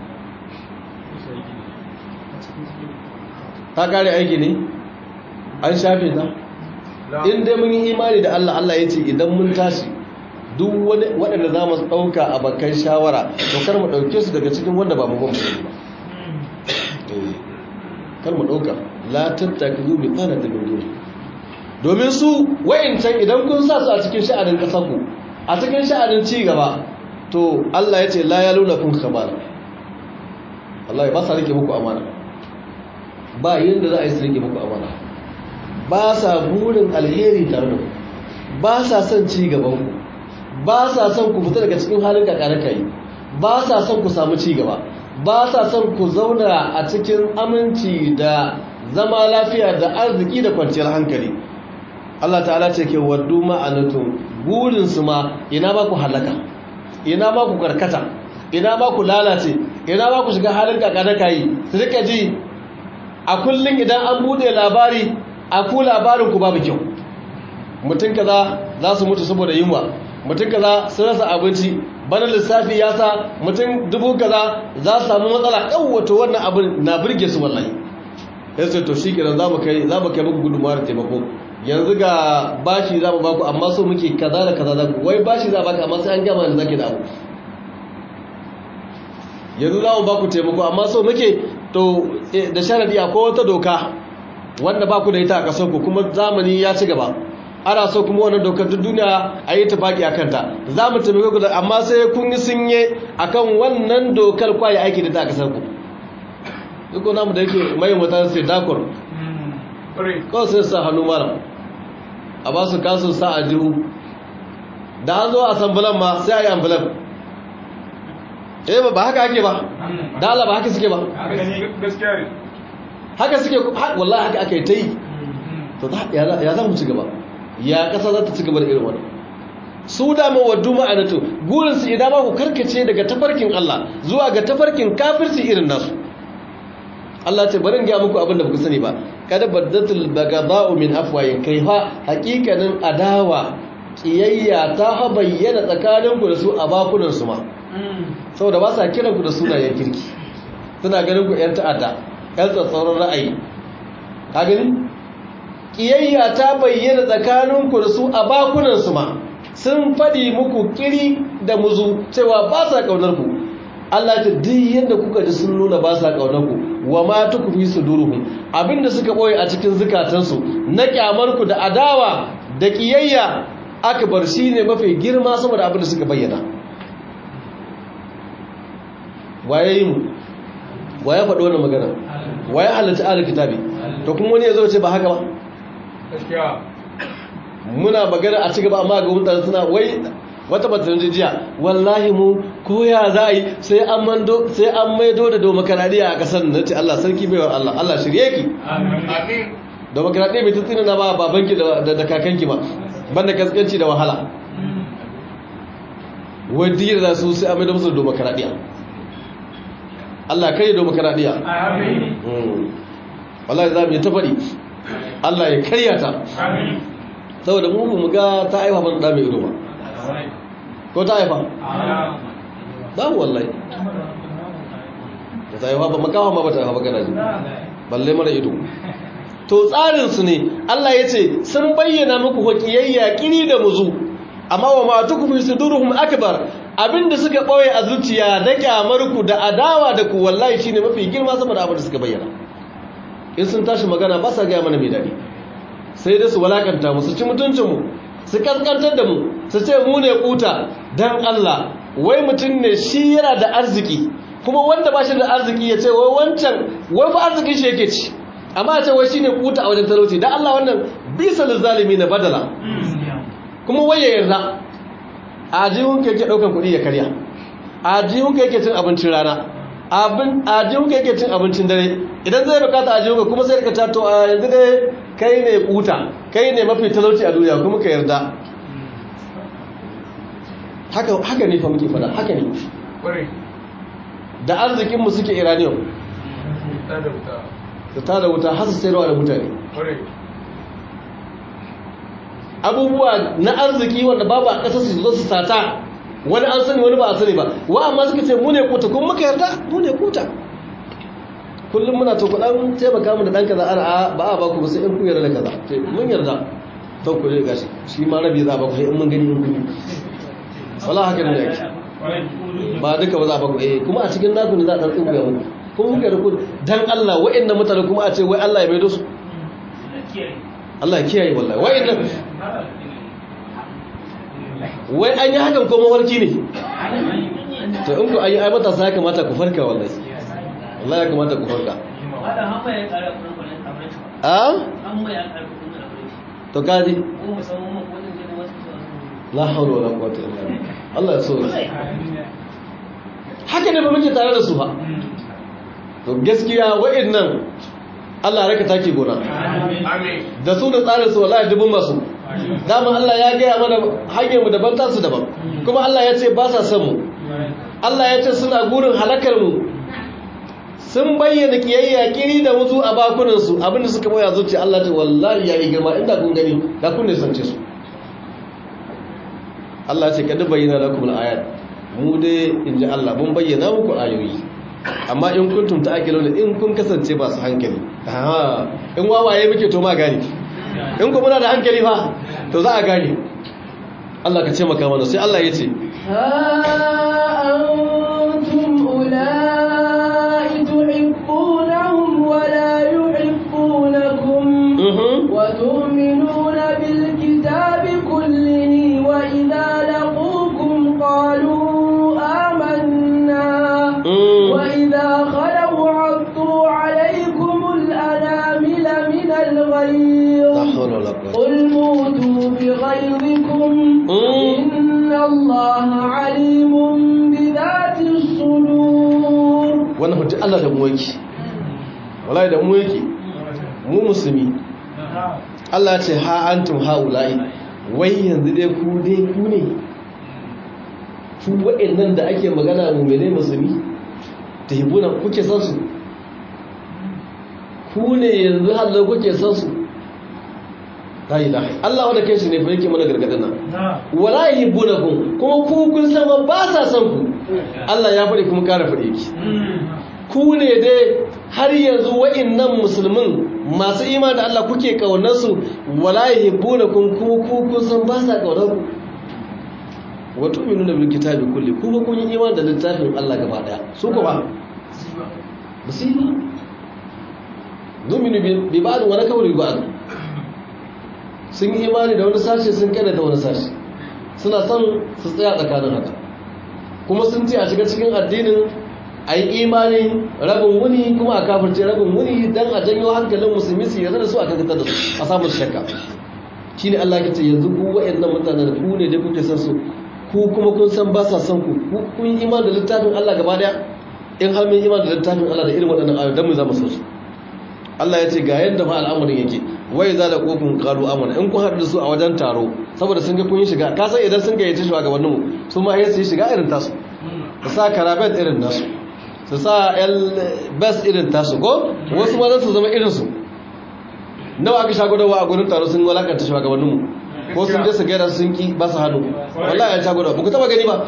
ta kare aiki ne an shafe ta in dai mun yi imani da allah allah ya ce idan mun tashi duk waɗanda za mu ɗauka a bakan shawara to kar mu ɗauke su daga cikin wanda ba mu gwamnati ba kar mu ɗauka latin takizu bi tsana da dole domin su wa'incan idan kun sa su a cikin sha'anin ƙasarku a cikin sha'anin ci gaba to Allah ya ce la ya luna kun kamala Allah ya ba sa rike muku amana ba yadda za a yi su rike muku amana ba sa burin alheri tare da ku ba sa son ci gaban ku ba sa son ku fita daga cikin halin kakare kai ba sa son ku samu ci gaba ba sa son ku zauna a cikin aminci da zama lafiya da arziki da kwanciyar hankali Allah ta'ala ce ke waddu ma'anatun burinsu ma ina ba ku halaka ina ba ku karkata ina ba ku lalace ina ba ku shiga halin kakare kai su rika ji a kullum idan an bude labari a ku labarin ku babu kyau mutum kaza za su mutu saboda yunwa mutum kaza sun rasa abinci bana lissafi ya sa mutum dubu kaza za su samu matsala wato wannan abin na birge su wallahi ya ce to shi kenan za mu kai za mu kai muku gudunmawar taimako yanzu ga bashi za mu baku amma so muke kaza da kaza za ku wai bashi za baka amma sai an gama da zaki da abu yanzu za mu baku taimako amma so muke to da sharadi akwai wata doka wanda baku da ita a kasar ku kuma zamani ya ci gaba ana so kuma wannan dokar duk duniya a yi tafaki a kanta za mu taimake ku da amma sai kun yi sunye akan wannan dokar kwaye aiki da ta a kasar ku duk namu da yake mai mutane sai dakur kawai sai sa hannu mara a ba su kasu sa a jihu da an zo a sambulan ma sai a yi ambulan eh ba haka ake ba dala ba haka suke ba haka suke wallahi haka aka yi ta yi to ya za mu ci gaba ya kasa za ta ci gaba da irin wani su dama waddu ma'anatu gurin su idan ba ku karkace daga tafarkin Allah zuwa ga tafarkin kafirci irin nasu Allah ce bari in ga muku abin da ku sani ba kada baddatul bagada'u min afwayin kaifa hakikanin adawa kiyayya ta ha bayyana tsakaninku da su a bakunan su ma saboda ba sa kiran ku da sunayen kirki suna ganin ku yan ta'adda yan tsatsauran ra'ayi ka gani kiyayya ta bayyana tsakaninku da su a bakunan su ma sun faɗi muku kiri da muzu cewa ba sa ƙaunar ku Allah ta duk yadda kuka ji sun nuna ba sa ƙaunar ku wa ma tukfi suduruhum abinda suka boye a cikin zukatansu na kyamar ku da adawa da kiyayya akbar shine mafi girma sama da abinda suka bayyana waye yi mu waye faɗi wannan magana waye halatta ahlul kitabi to kuma wani ya zo ce ba haka ba gaskiya muna magana a cigaba amma ga mutane suna wai wata batun jijiya wallahi mu koya za a yi sai an mando sai an maido da demokaradiyya a kasar na ce Allah sarki baiwar Allah Allah shirye ki amin demokaradiyya bai tsina na ba babanki da da kakanki ba banda kaskanci da wahala wadda da su sai an maido musu da demokaradiyya Allah kai demokaradiyya amin wallahi za mu yi ta faɗi Allah ya karya ta amin saboda mu mu ga ta aiwa ban da mai ido ba ko ta haifa za mu wallahi da ta haifa ba makawa ma ba ta haifa ba gana ji balle mara ido to tsarinsu ne Allah ya ce sun bayyana muku hukiyayya kiri da muzu amma wa ma tukufi suduruhum akbar abinda suka ɓoye a zuciya da kyamarku da adawa da ku wallahi shine mafi girma sama da abin da suka bayyana in sun tashi magana ba sa gaya mana mai daɗi sai dai su walakanta mu su ci mutuncinmu su kaskantar da mu su ce mu ne kuta don Allah wai mutum ne shi yana da arziki kuma wanda ba shi da arziki ya ce wai wancan wai fa arzikin shi yake ci amma ce wai shi ne kuta a wajen talauci don Allah wannan bisa zalimi na badala kuma wai ya yarda a jihun ka yake ɗaukan kuɗi ya karya a jihun ka yake cin abincin rana a jihun ka yake cin abincin dare idan zai bukata a jihun ka kuma sai ka tato a yanzu dai kai ne kuta kai ne mafi talauci a duniya kuma ka yarda haka haka ne fa muke fada haka ne kwarai da arzikinmu suke iraniyan ta da wuta da ta da wuta hasa sayarwa da mutane kwarai abubuwa na arziki wanda babu a ƙasar su zo su sata wani an sani wani ba a sani ba wa amma suka ce mu ne kuta kuma muka yarda mu ne kuta kullum muna to kudan taimaka mu da dan kaza ana ba a baku ba sai in ku yarda da kaza to mun yarda to ku ne gashi shi ma rabi za a baku sai in mun gani in kun wallahi haka ne yake ba duka ba za a baku eh kuma a cikin naku ne za a dan tsinkuya muku kuma muka yarda ku dan Allah wa'annan mutane kuma a ce wai Allah ya maido su Allah ya kiyaye wallahi wa'annan wai an yi hakan ko mawarki ne to in ku ayi ai matasa ya kamata ku farka wallahi wallahi ya kamata ku farka a to kaji la hawla wala quwwata illa billah Allah ya so haka ne ba muke tare da su ba to gaskiya wa'annan Allah raka take gona amin da su da tsarin su wallahi dubun masu dama Allah ya gaya mana hanyar mu daban tasu daban kuma Allah ya ce ba sa son mu Allah ya ce suna gurin halakar mu sun bayyana kiyayya kiri da mutu a bakunan su abinda suka boya zuci Allah ta wallahi yayi girma inda kun gani da kun ne sance su Allah ya ce kad bayyana lakum al-ayat mu dai inji Allah mun bayyana muku ayoyi amma in kuntum ta'qiluna in kun kasance ba su hankali aha in wawaye muke to ma gani in ku muna da hankali fa to za a gane Allah ka ce maka mana sai Allah ya ce ها أنتم أولئك تحبونهم ولا يحبونكم mhm وتؤمنون بالكتاب كله وإذا لقوكم قالوا آمنا mm وإذا خلوا عضوا عليكم الأنامل من la الغيظ hawla wala quwwata قل موتوا بغيظكم Mm. إن الله عليم بذات الصدور wannan mutum Allah da mu yake wallahi da mu yake mu musulmi Allah ce ha antum haula'i wai yanzu dai ku dai ku ne ku waɗannan da ake magana mummune musulmi ta hibuna kuke san su ku ne yanzu hallo kuke san su la ilaha Allah wanda kai shi ne fa yake mana gargadin nan wala yuhibbunakum kuma ku kun san ba sa san ku Allah ya faɗi kuma ƙara faɗi ki ku ne dai har yanzu wa'innan musulmin masu iman da Allah kuke kaunar su wala yuhibbunakum kuma ku kun san ba sa kaunar ku wa tu'minuna bil kitabi kulli kuma kun yi iman da littafin Allah gaba daya su ko ba musiba dominu bi ba'd wa nakawru bi ba'd sun yi imani da wani sashe sun kada da wani sashe suna son su tsaya tsakanin haka kuma sun ce a shiga cikin addinin a yi imani rabin wuni kuma a kafirce rabin wuni don a janyo hankalin musulmi su yarda da su a kankatar da su a samun shakka shi ne Allah ke ce yanzu ku wa'annan mutanen ku ne da kuke san su ku kuma kun san ba sa son ku kun yi imani da littafin Allah gaba daya in har mun imani da littafin Allah da irin waɗannan ayoyi dan mu za mu so su Allah ya ce ga yadda fa al'amarin yake wai za da kofin karu amana in kun haɗu da su a wajen taro saboda sun ga kun yi shiga ka san idan sun gayyace shugabannin mu su ma sai su yi shiga irin tasu su sa karabet irin nasu su sa el best irin tasu ko wasu ma su zama irin su nawa aka shago da wa a gurin taro sun walakanta shugabannin mu ko sun je su gaida sun ki ba su hannu wallahi ya shago da ba ku taba gani ba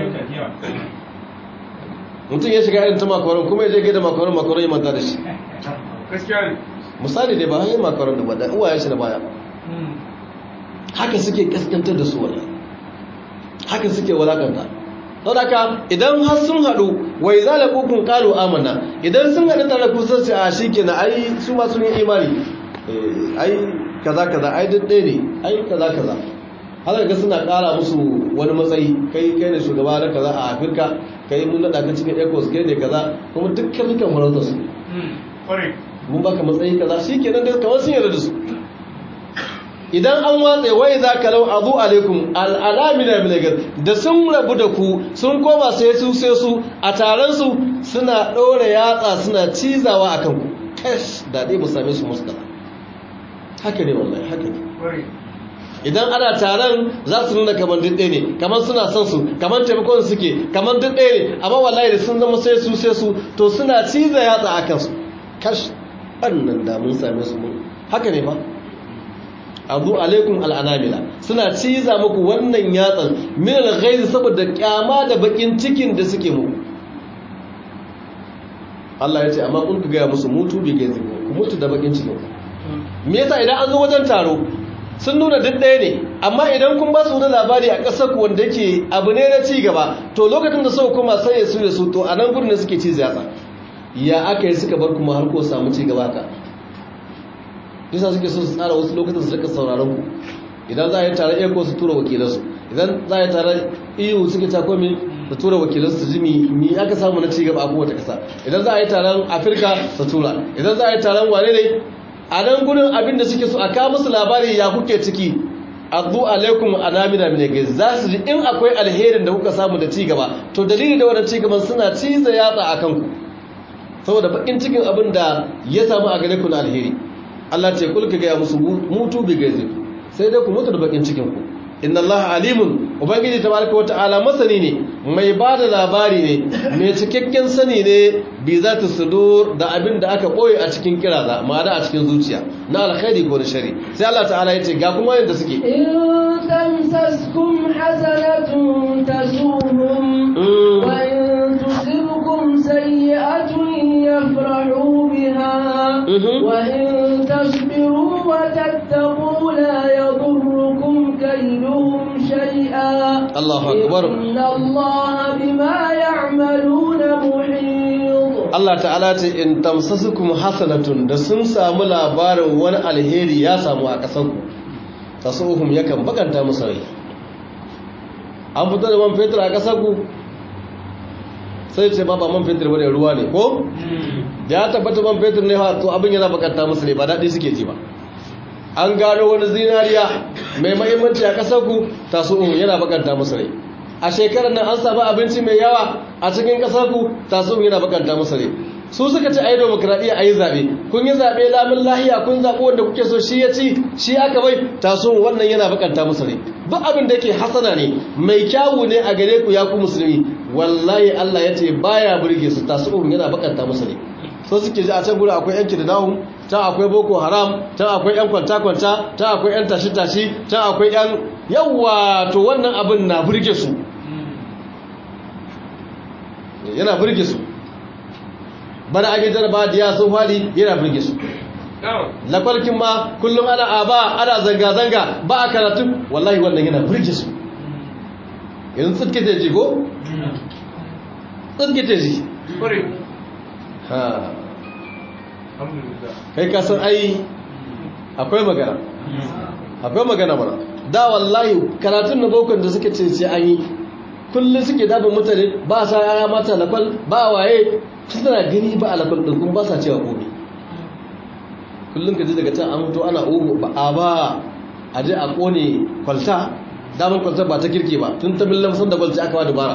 mutum ya shiga irin ta makaron kuma ya je gaida makaron makaron ya manta da shi gaskiya ne misali dai ba hanyar makaron da ba da uwayen shi da baya haka suke kaskantar da su wala haka suke walakanta sau da ka idan har sun haɗu wai za da kukun ƙalu amana idan sun haɗu tare kusan su a shi ke na ai su ma sun yi imani ai kaza kaza ai duk ɗaya ne ai kaza kaza haka ga suna ƙara musu wani matsayi kai kai ne shugaba na kaza a afirka kai mun naɗa ka cikin ecos kai ne kaza kuma duk kafikan farautar su mun baka matsayi kaza shi kenan da kamar sun yarda da su idan an watsa wai za ka lau azu alaikum al'alamina milagar da sun rabu da ku sun koma sai su sai su a taron su suna ɗora yatsa suna cizawa a kanku kash daɗe mu same su musu kaza haka ne wallahi haka ne idan ana taron za su nuna kamar duk ɗaya ne kamar suna son su kamar taimakon suke kamar duk ɗaya ne amma wallahi da sun zama sai su sai su to suna ciza yatsa a kansu kash wannan da mun same su mun haka ne fa azu alaikum al'anamila suna ciza muku wannan yatsan min al saboda kyama da bakin cikin da suke muku Allah ya ce amma kun ga musu mutu bi gaizi ku mutu da bakin cikin ku me yasa idan an zo wajen taro sun nuna duk ɗaya ne amma idan kun ba su wani labari a ƙasar ku wanda yake abu ne na ci gaba to lokacin da suka kuma sai su da su to a nan gurin da suke ciza yatsa ya aka yi suka bar kuma har ko samu ci gaba ka yasa suke so su tsara wasu lokutan su rika sauraron ku idan za a yi taron eko su tura wakilansu idan za a yi taron eu suke ta komi su tura wakilansu su ji mi aka samu na cigaba a kowace kasa idan za a yi taron afirka su tura idan za a yi taron wane ne a nan gudun abin da suke so a kawo musu labari ya kuke ciki azu alaikum anamina min gai za su ji in akwai alherin da kuka samu da cigaba to dalili da wannan cigaban suna ciza yatsa a kanku saboda bakin cikin abin da ya samu a gare ku na alheri Allah ce kulka gaya musu mutu bi gaizi sai dai ku mutu da bakin cikin ku inna Allah alimun ubangiji tabaraka wa ta'ala masani ne mai bada labari ne mai cikakken sani ne bi zati sudur da abin da aka boye a cikin kiraza ma'ana a cikin zuciya na alkhairi ko na shari sai Allah ta'ala ya ce ga kuma yanda suke in tamsaskum hasanatun tasuhum wa in tusibkum sayyi'atun yafrahu biha wa in tasbiru wa tattaqu la yadurrukum kayduhum shay'a Allahu akbar inna Allaha bima ya'maluna muhit Allah ta'ala ce in tamsasukum hasanatun da sun samu labarin wani alheri ya samu a ƙasarku tasuhum yakan bakanta musu rai an fito da man fetur a ƙasarku sai ce ba ba man fetur bane ruwa ne ko da ya tabbata man fetur ne to abin yana bakanta musu ne ba daɗi suke ji ba an gano wani zinariya mai mahimmanci a ƙasarku tasuhum yana bakanta musu rai a shekarar nan an samu abinci mai yawa a cikin ƙasarku tasuhum yana bakanta musu rai su suka ci a yi demokradiyya a yi zaɓe kun yi zaɓe lamun lahiya kun zaɓi wanda kuke so shi ya ci shi aka bai taso wannan yana bakanta musu ne duk abin da yake hasana ne mai kyawu ne a gare ku ya ku musulmi wallahi Allah ya ce baya burge su taso yana bakanta musu ne so suke ji a can guri akwai yanki da nahu can akwai boko haram can akwai yan kwanta-kwanta can akwai yan tashi-tashi can akwai yan yawa to wannan abin na burge su yana burge su bana ake jaraba da ya sun fadi yana burge su lakwalkin ma kullum ana aba ana zanga-zanga ba a karatu wallahi wannan yana burge su yanzu tsirkita ji ko? tsirkita ji ha kai kasan ai akwai magana akwai magana mana da wallahi karatun na bokon da suka ce sai an yi kullum suke dabin mutane ba sa yaya mata lakwal ba waye suna gani ba a lakwal ɗin kuma ba sa cewa gobe kullum ka ji daga can an mutu ana ugu ba a ba a je a kone kwalta damar kwalta ba ta kirki ba tun ta millan san da kwalta aka ba dubara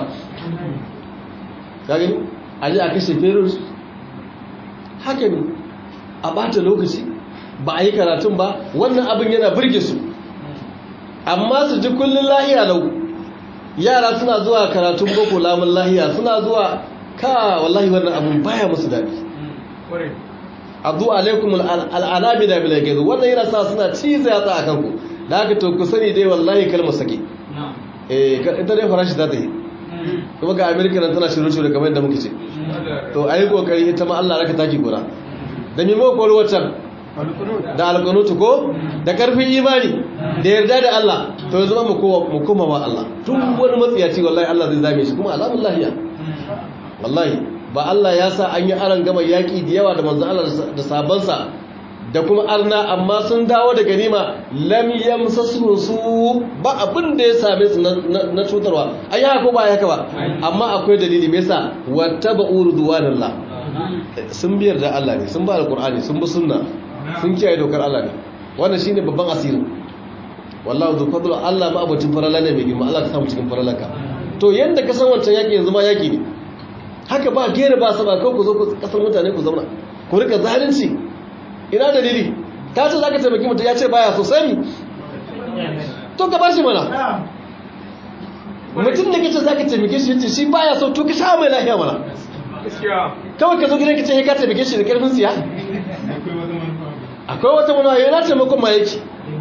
ka gani a je a kashe ferus haka ne a bata lokaci ba a yi karatun ba wannan abin yana birge su amma su ji kullum lahiya lau yara suna zuwa karatun boko lamun lahiya suna zuwa ka wallahi wannan abin baya musu daɗi azu alaikum al'alami da bilage wannan yana sa suna ciza yatsa a kanku da haka to ku sani dai wallahi kalmar sake eh ita dai farashi za ta yi kuma ga amerika nan tana shirin-shirin kamar yadda muke ce to a yi kokari ita ma allah raka taki gora da mimo kowar waccan da alƙanutu ko da ƙarfin imani da yarda da allah to ya zama mu koma wa allah tun wani matsiyaci wallahi allah zai zame shi kuma alamun lahiya wallahi ba allah ya sa an yi aron gama yaƙi da yawa da manzan allah da sabansa da kuma arna amma sun dawo da ganima lam yamsasu su ba abin da ya same su na cutarwa ai haka ko ba haka ba amma akwai dalili me yasa wattaba'u ridwanallah sun biyar da Allah ne sun ba alqur'ani sun bi sunna sun kiyaye dokar Allah ne wannan shine babban asirin wallahi zu fadlu Allah ma abutin farala ne mai girma Allah ka samu cikin faralanka to yanda ka san wancan yaki yanzu ma yaki ne haka ba gere ba saba ko ku zo ku kasar mutane ku zauna ku rika zalunci ina dalili ta ce za ka taimaki mutum ya ce baya so sami to ka bashi mana mutum da kace za ka taimake shi yace shi baya so to ka sha mai lafiya mana kawai ka zo gidan ka ce ka taimake shi da karfin siya akwai wata manuwa yana taimakon ma yake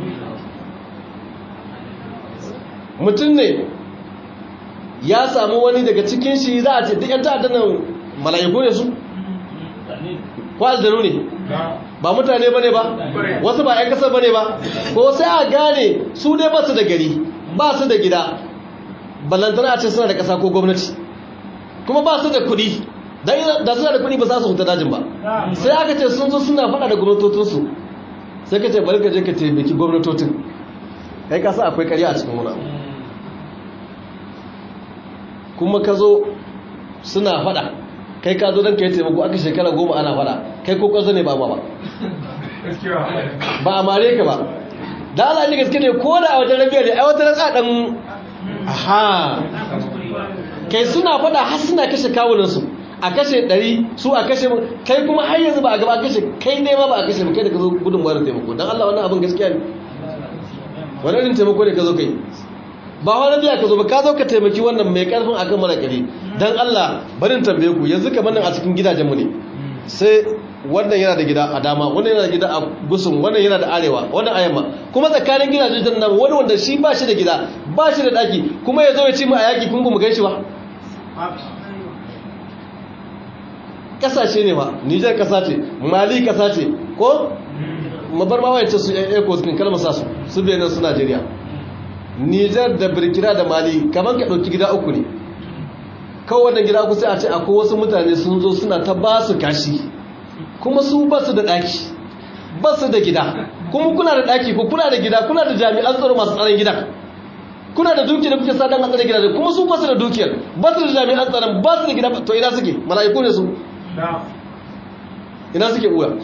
mutum ne ya samu wani daga cikin shi za a ce duk yan ta'addanan mala'iku ne su ko aljanu ne ba mutane bane ba wasu ba 'yan kasar bane ba ko sai a gane su dai ba su da gari ba su da gida ballantana a ce suna da kasa ko gwamnati kuma ba su da kudi da suna da kudi ba za su huta dajin ba sai aka ce sun zo suna faɗa da gwamnatotinsu sai ka ce bari ka je ka taimaki gwamnatotin kai kasa akwai karya a cikin wuna kuma ka zo suna faɗa kai ka zo don ka yi taimako aka shekara goma ana fada kai ko kwanzo ne ba ma ba ba a mare ka ba da ala ne gaske ne ko da a wajen rabiya ne a wata rasa dan aha kai suna fada har suna kashe kawunansu a kashe ɗari su a kashe kai kuma har yanzu ba a gaba kashe kai ne ma ba a kashe kai da ka zo gudun wayar taimako don allah wannan abin gaskiya ne wani irin taimako ne ka zo kai ba wani biya ka zo ba ka zo ka taimaki wannan mai karfin akan mara kare dan Allah barin tambaye ku yanzu kamar nan a cikin gidajenmu ne sai wannan yana da gida a dama wannan yana da gida a gusun wannan yana da arewa wannan a yamma kuma tsakanin gidajen nan wani wanda shi ba shi da gida ba shi da daki kuma ya zo ya ci mu a yaki kun ba mu gaishe ba kasashe ne ba Nijar kasa ce Mali kasa ce ko mabar ma wayance su eko cikin kalmar sa su su benin su Najeriya Nijar da Burkina da Mali kamar ka dauki gida uku ne kawai wannan gida uku sai a ce akwai wasu mutane sun zo suna ta ba su kashi kuma su ba su da daki ba su da gida kuma kuna da daki ko kuna da gida kuna da jami'an tsaro masu tsaron gida kuna da dukiyar da kuke sa dan a tsare gida kuma su ba su da dukiyar ba su da jami'an tsaron ba su da gida to ina suke mala'iku ne su ina suke uwa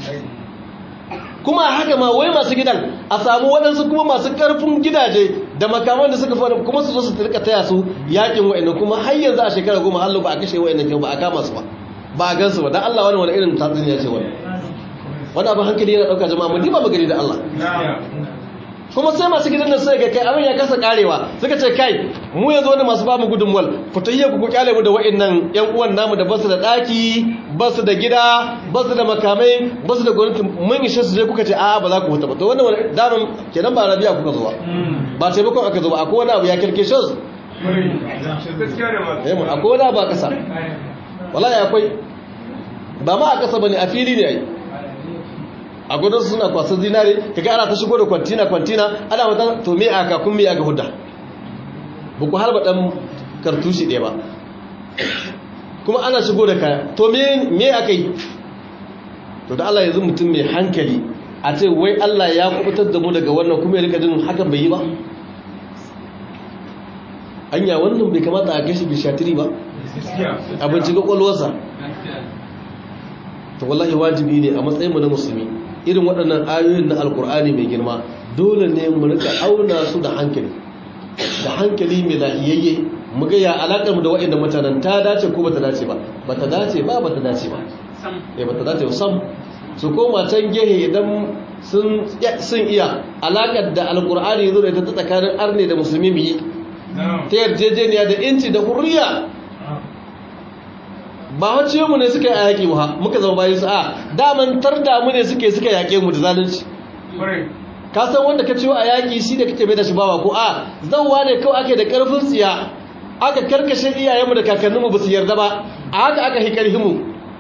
kuma haka ma wai masu gidan a samu waɗansu kuma masu ƙarfin gidaje da makaman da suka fara kuma su zo su rika taya su yakin wa'annan kuma har yanzu a shekara goma hallo ba a kashe wa'annan kyau ba a kama su ba ba a gansu ba dan Allah wani wani irin tatsuniya ce wani wani abin hankali yana ɗauka jama'a mu diba mu gani da Allah kuma sai masu gidan nan sai ga kai abin ya kasa karewa suka ce kai mu yanzu wani masu ba mu gudunmuwal ku tayye ku kyale mu da wa'annan yan uwan namu da basu da daki basu da gida basu da makamai basu da gwamnati mun ishe su je kuka ce a'a ba za ku huta ba to wannan wani daman kenan ba rabiya kuka zo ba ba taimakon aka zo ba akwai wani abu ya kirke shi eh mu akwai wani abu a kasa wallahi akwai ba ma a kasa bane a fili ne ai a gudun suna kwasar zinare kaga ana ta shigo da kwantina kwantina ana wata to me aka kun me aka hudda ba ku harba dan kartushi ɗaya ba kuma ana shigo da kaya to me me aka yi to da Allah yanzu mutum mai hankali a ce wai Allah ya kubutar da mu daga wannan kuma ya rika jin hakan bai yi ba anya wannan bai kamata a gashi bishatiri ba abinci ga kwalwarsa to wallahi wajibi ne a matsayinmu na musulmi irin waɗannan ayoyin na alkur'ani mai girma dole ne mu rika auna su da hankali da hankali mai lahiyayye mu ga ya alakar mu da waɗannan mutanen ta dace ko bata dace ba bata dace ba bata dace ba eh bata dace ba sam su koma can gehe idan sun sun iya alakar da alkur'ani zo da ta tsakanin arne da musulmi mu yi ta yarjejeniya da inci da hurriya ba wacce mu ne suka yi a yaƙi ba muka zama bayan su a daman tarda mu ne suke suka yaƙe mu da zalunci ka san wanda ka ciwo a yaƙi shi da kake bai da shi bawa ko a zauwa ne kawai ake da ƙarfin tsiya aka karkashe iyayenmu da kakanninmu ba su yarda ba a haka aka hi mu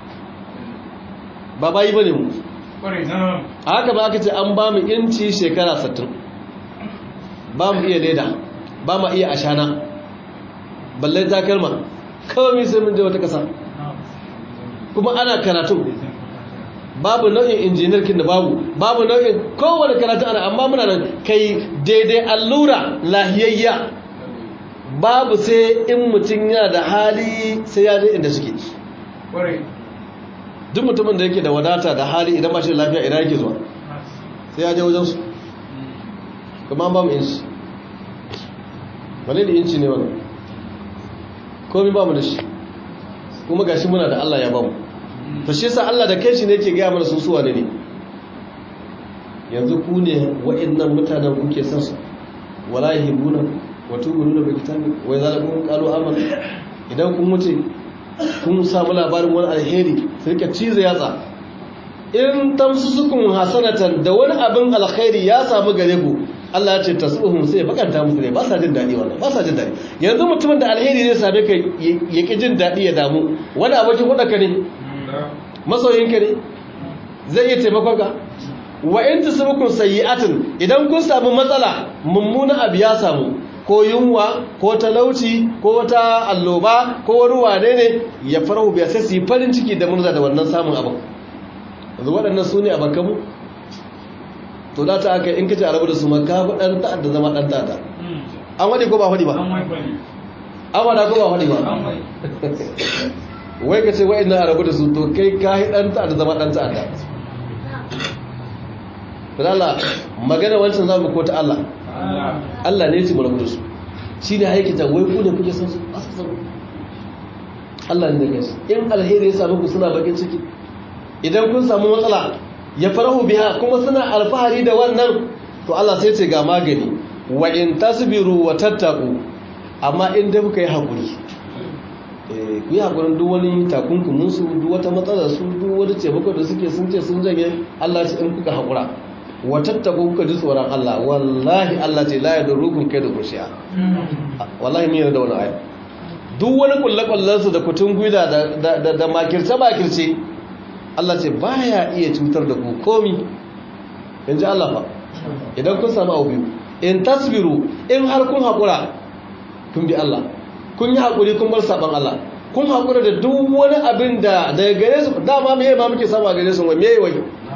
ba bayi ba ne mu a haka ba aka ce an ba mu inci shekara 60 ba mu iya leda ba mu iya ashana balle takalma kawai sai mun je wata ƙasa kuma ana karatu babu nau'in injiniyar kin da babu babu nau'in kowane karatu ana amma muna nan kai daidai allura lahiyayya babu sai in mutum yana da hali sai ya je inda suke duk mutumin da yake da wadata da hali idan ba shi da lafiya idan yake zuwa sai ya je wajensu kuma ba mu inci wale da inci ne wannan komi ba mu da shi kuma gashi muna da Allah ya ba mu to shi yasa Allah da kai shi ne yake ga mana su suwa ne ne yanzu ku ne wa'annan mutanen kuke san su wala yahibuna wa tubuna bi kitabi wa zalakum qalu amanna idan kun mutu kun samu labarin wani alheri sai ka cize yatsa in tamsusukun hasanatan da wani abin alkhairi ya samu gare ku Allah ya ce tasuhum sai bakanta musu ne ba sa jin dadi wannan ba sa jin dadi yanzu mutumin da alheri zai same ka ya ki jin dadi ya damu wani abokin hudaka ne masoyinka ne zai iya taimakon ka wa in tusibukun sayyi'atin idan kun samu matsala mummunan abu ya samu ko yunwa ko talauci ko wata alloba ko wani wane ne ya farahu biya sai su yi farin ciki da murza da wannan samun abin yanzu waɗannan su ne a bakamu to da ta aka in kace arabu da su ma ka fi ɗan ta'adda zama ɗan ta'adda an waɗe ko ba waɗe ba an waɗa ko ba waɗe ba wai ka ce wa'in na arabu da su to kai ka yi ɗan ta'adda zama ɗan ta'adda Allah magana wancan zamu ko ta Allah Allah ne ce mu rabu da su shi ne haikita wai ku ne kuke san su ba su san Allah ne da su in alheri ya samu ku suna bakin ciki idan kun samu matsala ya farahu biha kuma suna alfahari da wannan to Allah sai ce ga magani wa in tasbiru wa tattaku amma in dai kuka yi hakuri eh ku yi hakurin duk wani takunkumin su duk wata matsalar su duk wani taimako da suke sun ce sun janye Allah ce in kuka hakura wa tattaku kuka ji tsoron Allah wallahi Allah ce la yadurrukum kaidu kushiya wallahi mun yarda da wannan aya duk wani kullakullan su da kutun guida da da da makirce makirce Allah ce baya iya cutar da ku komi inji Allah fa idan kun samu abu biyu in tasbiru in har kun hakura kun bi Allah kun yi hakuri kun bar saban Allah kun hakura da duk wani abin da daga gare su dama meye ma muke samu a gare su wai meye wai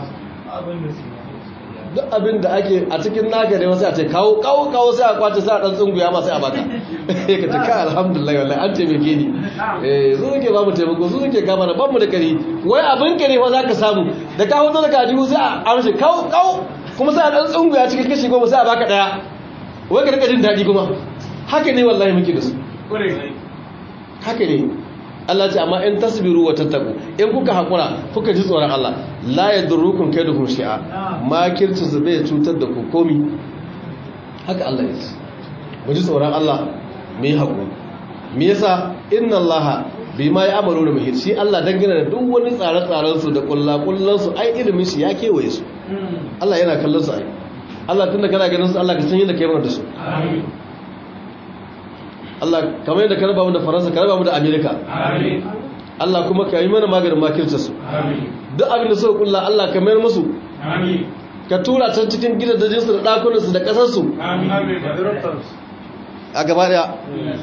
duk abin da ake a cikin naka ne wasu a ce kawo kawo kawo sai a kwace sai a dan tsunguya ma sai a baka ka ce ka alhamdulillah wallahi an taimake ni eh su suke ba mu taimako su suke kama na ban mu da kari wai abin ka ne fa zaka samu da ka hoto da kaji sai a amshi kawo kawo kuma sai a dan tsunguya cikin kashi goma sai a baka daya wai ka rika jin daɗi kuma haka ne wallahi muke da su haka ne Allah ce amma in tasbiru wa tattaku in kuka hakura kuka ji tsoron Allah la yadurrukum kaiduhum shi'a makirci su bai cutar da ku komi haka Allah ya ce mu ji tsoron Allah mu yi hakuri me yasa inna Allah bima ya amaru da muhir shi Allah dangane da duk wani tsare-tsaren su da kullakullan su ai ilimin shi ya kewaye su Allah yana kallon su ai Allah tunda kana ganin su Allah ka san yadda kai mana da su amin Allah kamar yadda ka raba mu da Faransa ka raba mu da Amerika Amin. Allah kuma ka yi mana maganin makirce su Amin. duk abin da suka kulla Allah ka mayar musu Amin. ka tura can cikin gidajen su da dakunan su da kasar su Amin. Amin. a gaba daya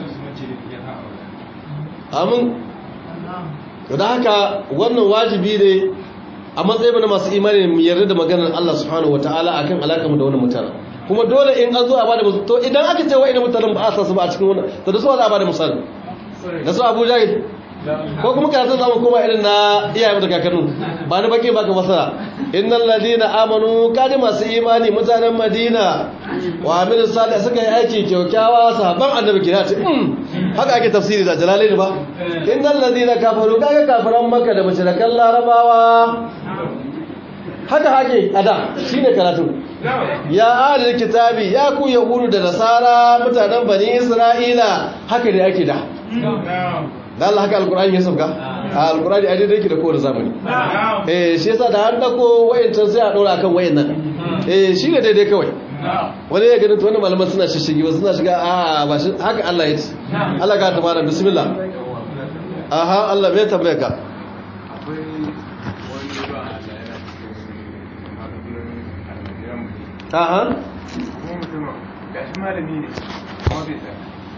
amin da haka wannan wajibi ne a matsayin na masu imani mu yarda da maganar Allah subhanahu wataala akan alakar mu da wannan mutane kuma dole in an zo a bada musu to idan aka ce wa'ina mutanen ba a sa su ba a cikin wannan to da su za a bada misali da su Abu Jahil ko kuma karatun zamu koma irin na iyayen da kakannu ba ni baki baka masara innal ladina amanu kadi masu imani mutanen Madina wa amilu salih suka yi aiki kyaukyawa sahabban annabi kira ce mm haka ake tafsiri da jalalaini ba innal ladina kafaru kaga kafaran makka da mushrikan larabawa haka hake ada shine karatu ya adal kitabi ya ku yahudu da nasara mutanen bani isra'ila haka ne ake da da Allah haka alkur'ani ya sauka a alkur'ani a daidai yake da kowane zamani eh shi yasa da an dako wayancan sai a dora akan wayannan eh shi ne daidai kawai wani ya ganin to wannan malaman suna shishigi wasu suna shiga a ba shi haka Allah ya ce Allah ka tabara bismillah aha Allah bai tambaya ka Akwai wani ba Allah yana cikin makarantun almajiran aha kuma mutum ga shi malami ne amma bai tsaya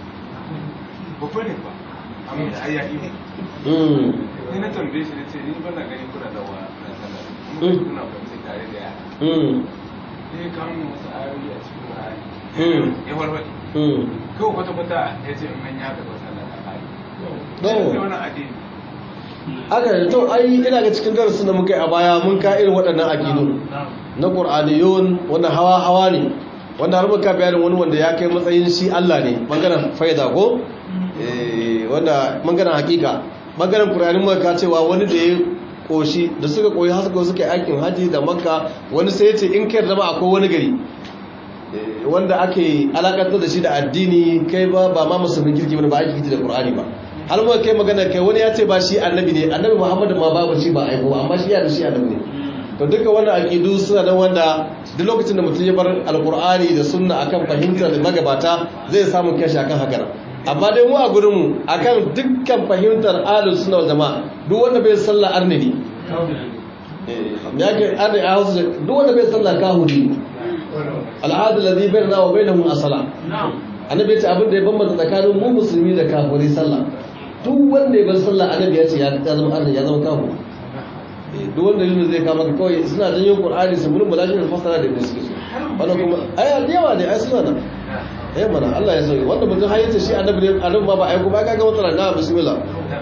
babba ne ba amma da ayyaki ne mm sai na tambaye shi na ce ni ba na gani kuna da wa na sallah kuma kuna kwanci tare da yara mm sai ya kawo min wasu ayoyi a cikin Mm. Qur'ani ya warware mm kawai kwata kwata ya ce in manya da ba sallah ta kare No. sai wani addini aka yi to ai ina ga cikin darasin da muka yi a baya mun ka irin waɗannan aƙidu na ƙur'aniyun wanda hawa hawa ne wanda har muka bayanin wani wanda ya kai matsayin shi Allah ne bangaren faida ko Eh, wanda bangaren hakika bangaren ƙur'anin muka ka cewa wani da ya koshi da suka koyi har suka suka yi aikin haji da makka wani sai ya ce in kai zama akwai wani gari eh, wanda ake alakantar da shi da addini kai ba ba ma musulmin kirki bane ba ake kirki da ƙur'ani ba har muka kai magana kai wani ya ce ba shi annabi ne annabi muhammadu ma babu shi ba aiko ba amma shi ya da shi annabi ne to duka wannan aqidu suna nan wanda duk lokacin da mutum ya bar alqur'ani da sunna akan fahimtar da magabata zai samu kashi akan haka amma dai mu a gurin mu akan dukkan fahimtar ahlus sunna wal jamaa duk wanda bai sallah arni ne eh ya ke arni a hausa duk wanda bai sallah kahuri al'adu ladhi bainana wa bainahum as-salah annabi ya ce abin da ya bambanta tsakanin mu musulmi da kafirai sallah duk wanda ya bar sallah annabi ya ce ya zama arni ya zama kafiri duk wanda yin zai kama ka kawai suna janyo qur'ani su mulmula shi da fasara da suke so wannan kuma ai yawa ne ai suna nan eh mana Allah ya sauke wanda mutum har yace shi annabi ne annabi ma ba ai kuma kaga wata na bismillah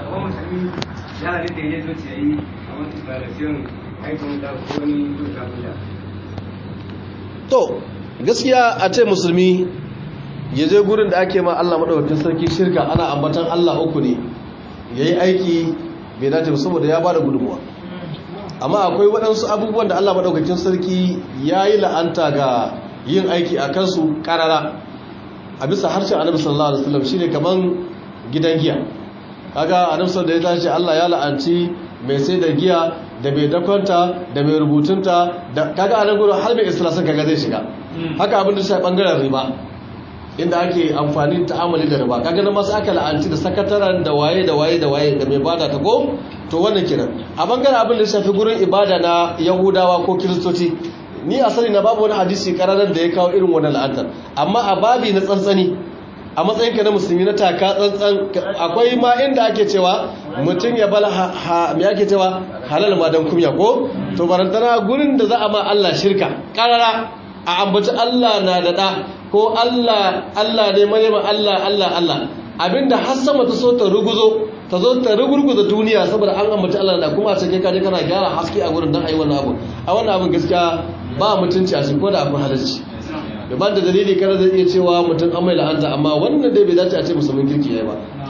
to gaskiya a ce musulmi ya je gurin da ake ma Allah madaukakin sarki shirka ana ambatan Allah uku ne yayi aiki bai dace ba saboda ya bada gudunmuwa amma akwai waɗansu abubuwan da Allah maɗaukakin sarki ya yi la'anta ga yin aiki a kansu ƙarara a bisa harshen annabi sallallahu alaihi wasallam shine kaman gidan giya kaga annabi sallallahu alaihi wasallam Allah ya la'anci mai sai da giya da mai dakwanta da mai rubutunta da kaga anan gurin har mai islasin kaga zai shiga haka abin da shi bangaren riba inda ake amfani ta'amali da riba kaga nan masu aka la'anci da sakataren da waye da waye da waye da mai bada ta ko to wannan kiran a bangaren abin da shafi gurin ibada na yahudawa ko kiristoci ni asali na babu wani hadisi kararar da ya kawo irin wannan la'antar amma a babi na tsantsani a matsayinka na musulmi na taka tsantsan akwai ma inda ake cewa mutum ya bala me ake cewa halal ma dan kumya ko to barantana gurin da za a ma Allah shirka karara a ambaci Allah na da da ko Allah Allah ne mai Allah Allah Allah abinda har sama ta so ta ruguzo ta zo ta rugurguza duniya saboda an ambaci Allah da kuma a cikin kaje kana gyara haske a gurin dan ayi wannan abu a wannan abin gaskiya ba mutunci a cikin ko da akwai halarci da ban da dalili kada zai iya cewa mutum an mai la'anta amma wannan dai bai dace a ce musulmin kirki yayi ba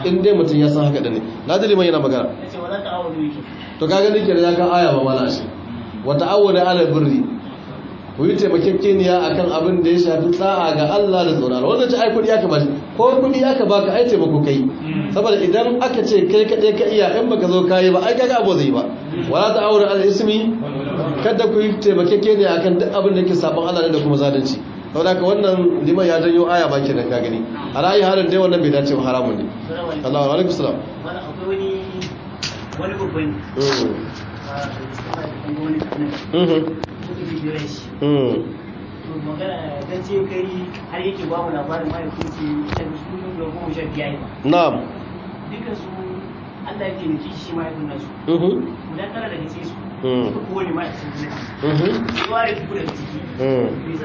in dai mutum ya san haka da ne na ji liman yana magana ya ce wala ta'awudu yake to ka gani kenan ya kan aya ba mala shi wa ta'awwada ala birri ku yi taimakekeniya akan abin da ya shafi tsa'a ga Allah da tsoron wanda ce ai kudi aka bashi ko kudi aka baka ai taimako kai saboda idan aka ce kai kaɗai ka iya in baka zo kayi ba ai kaga abu zai ba wala ta'awwada ala ismi kada ku yi taimakekeniya akan duk abin da yake sabon Allah ne da kuma zalunci saboda haka wannan liman ya janyo aya ba kenan ka gani a ra'ayi harin dai wannan bai dace ba haramun ne Allahu alaikum salam wani akwai wani wani babban mm a cikin wani kanan mhm suka fi jiran shi mm to magana dan ce kai har yake ba mu labarin mahaifin su shan su kullum da goma sha biyar ba na'am dukkan su Allah yake nufi shi mahaifin nasu mhm guda tara daga cikin su Mm. suka kowane mahaifin su mhm ne ware su daga ciki mm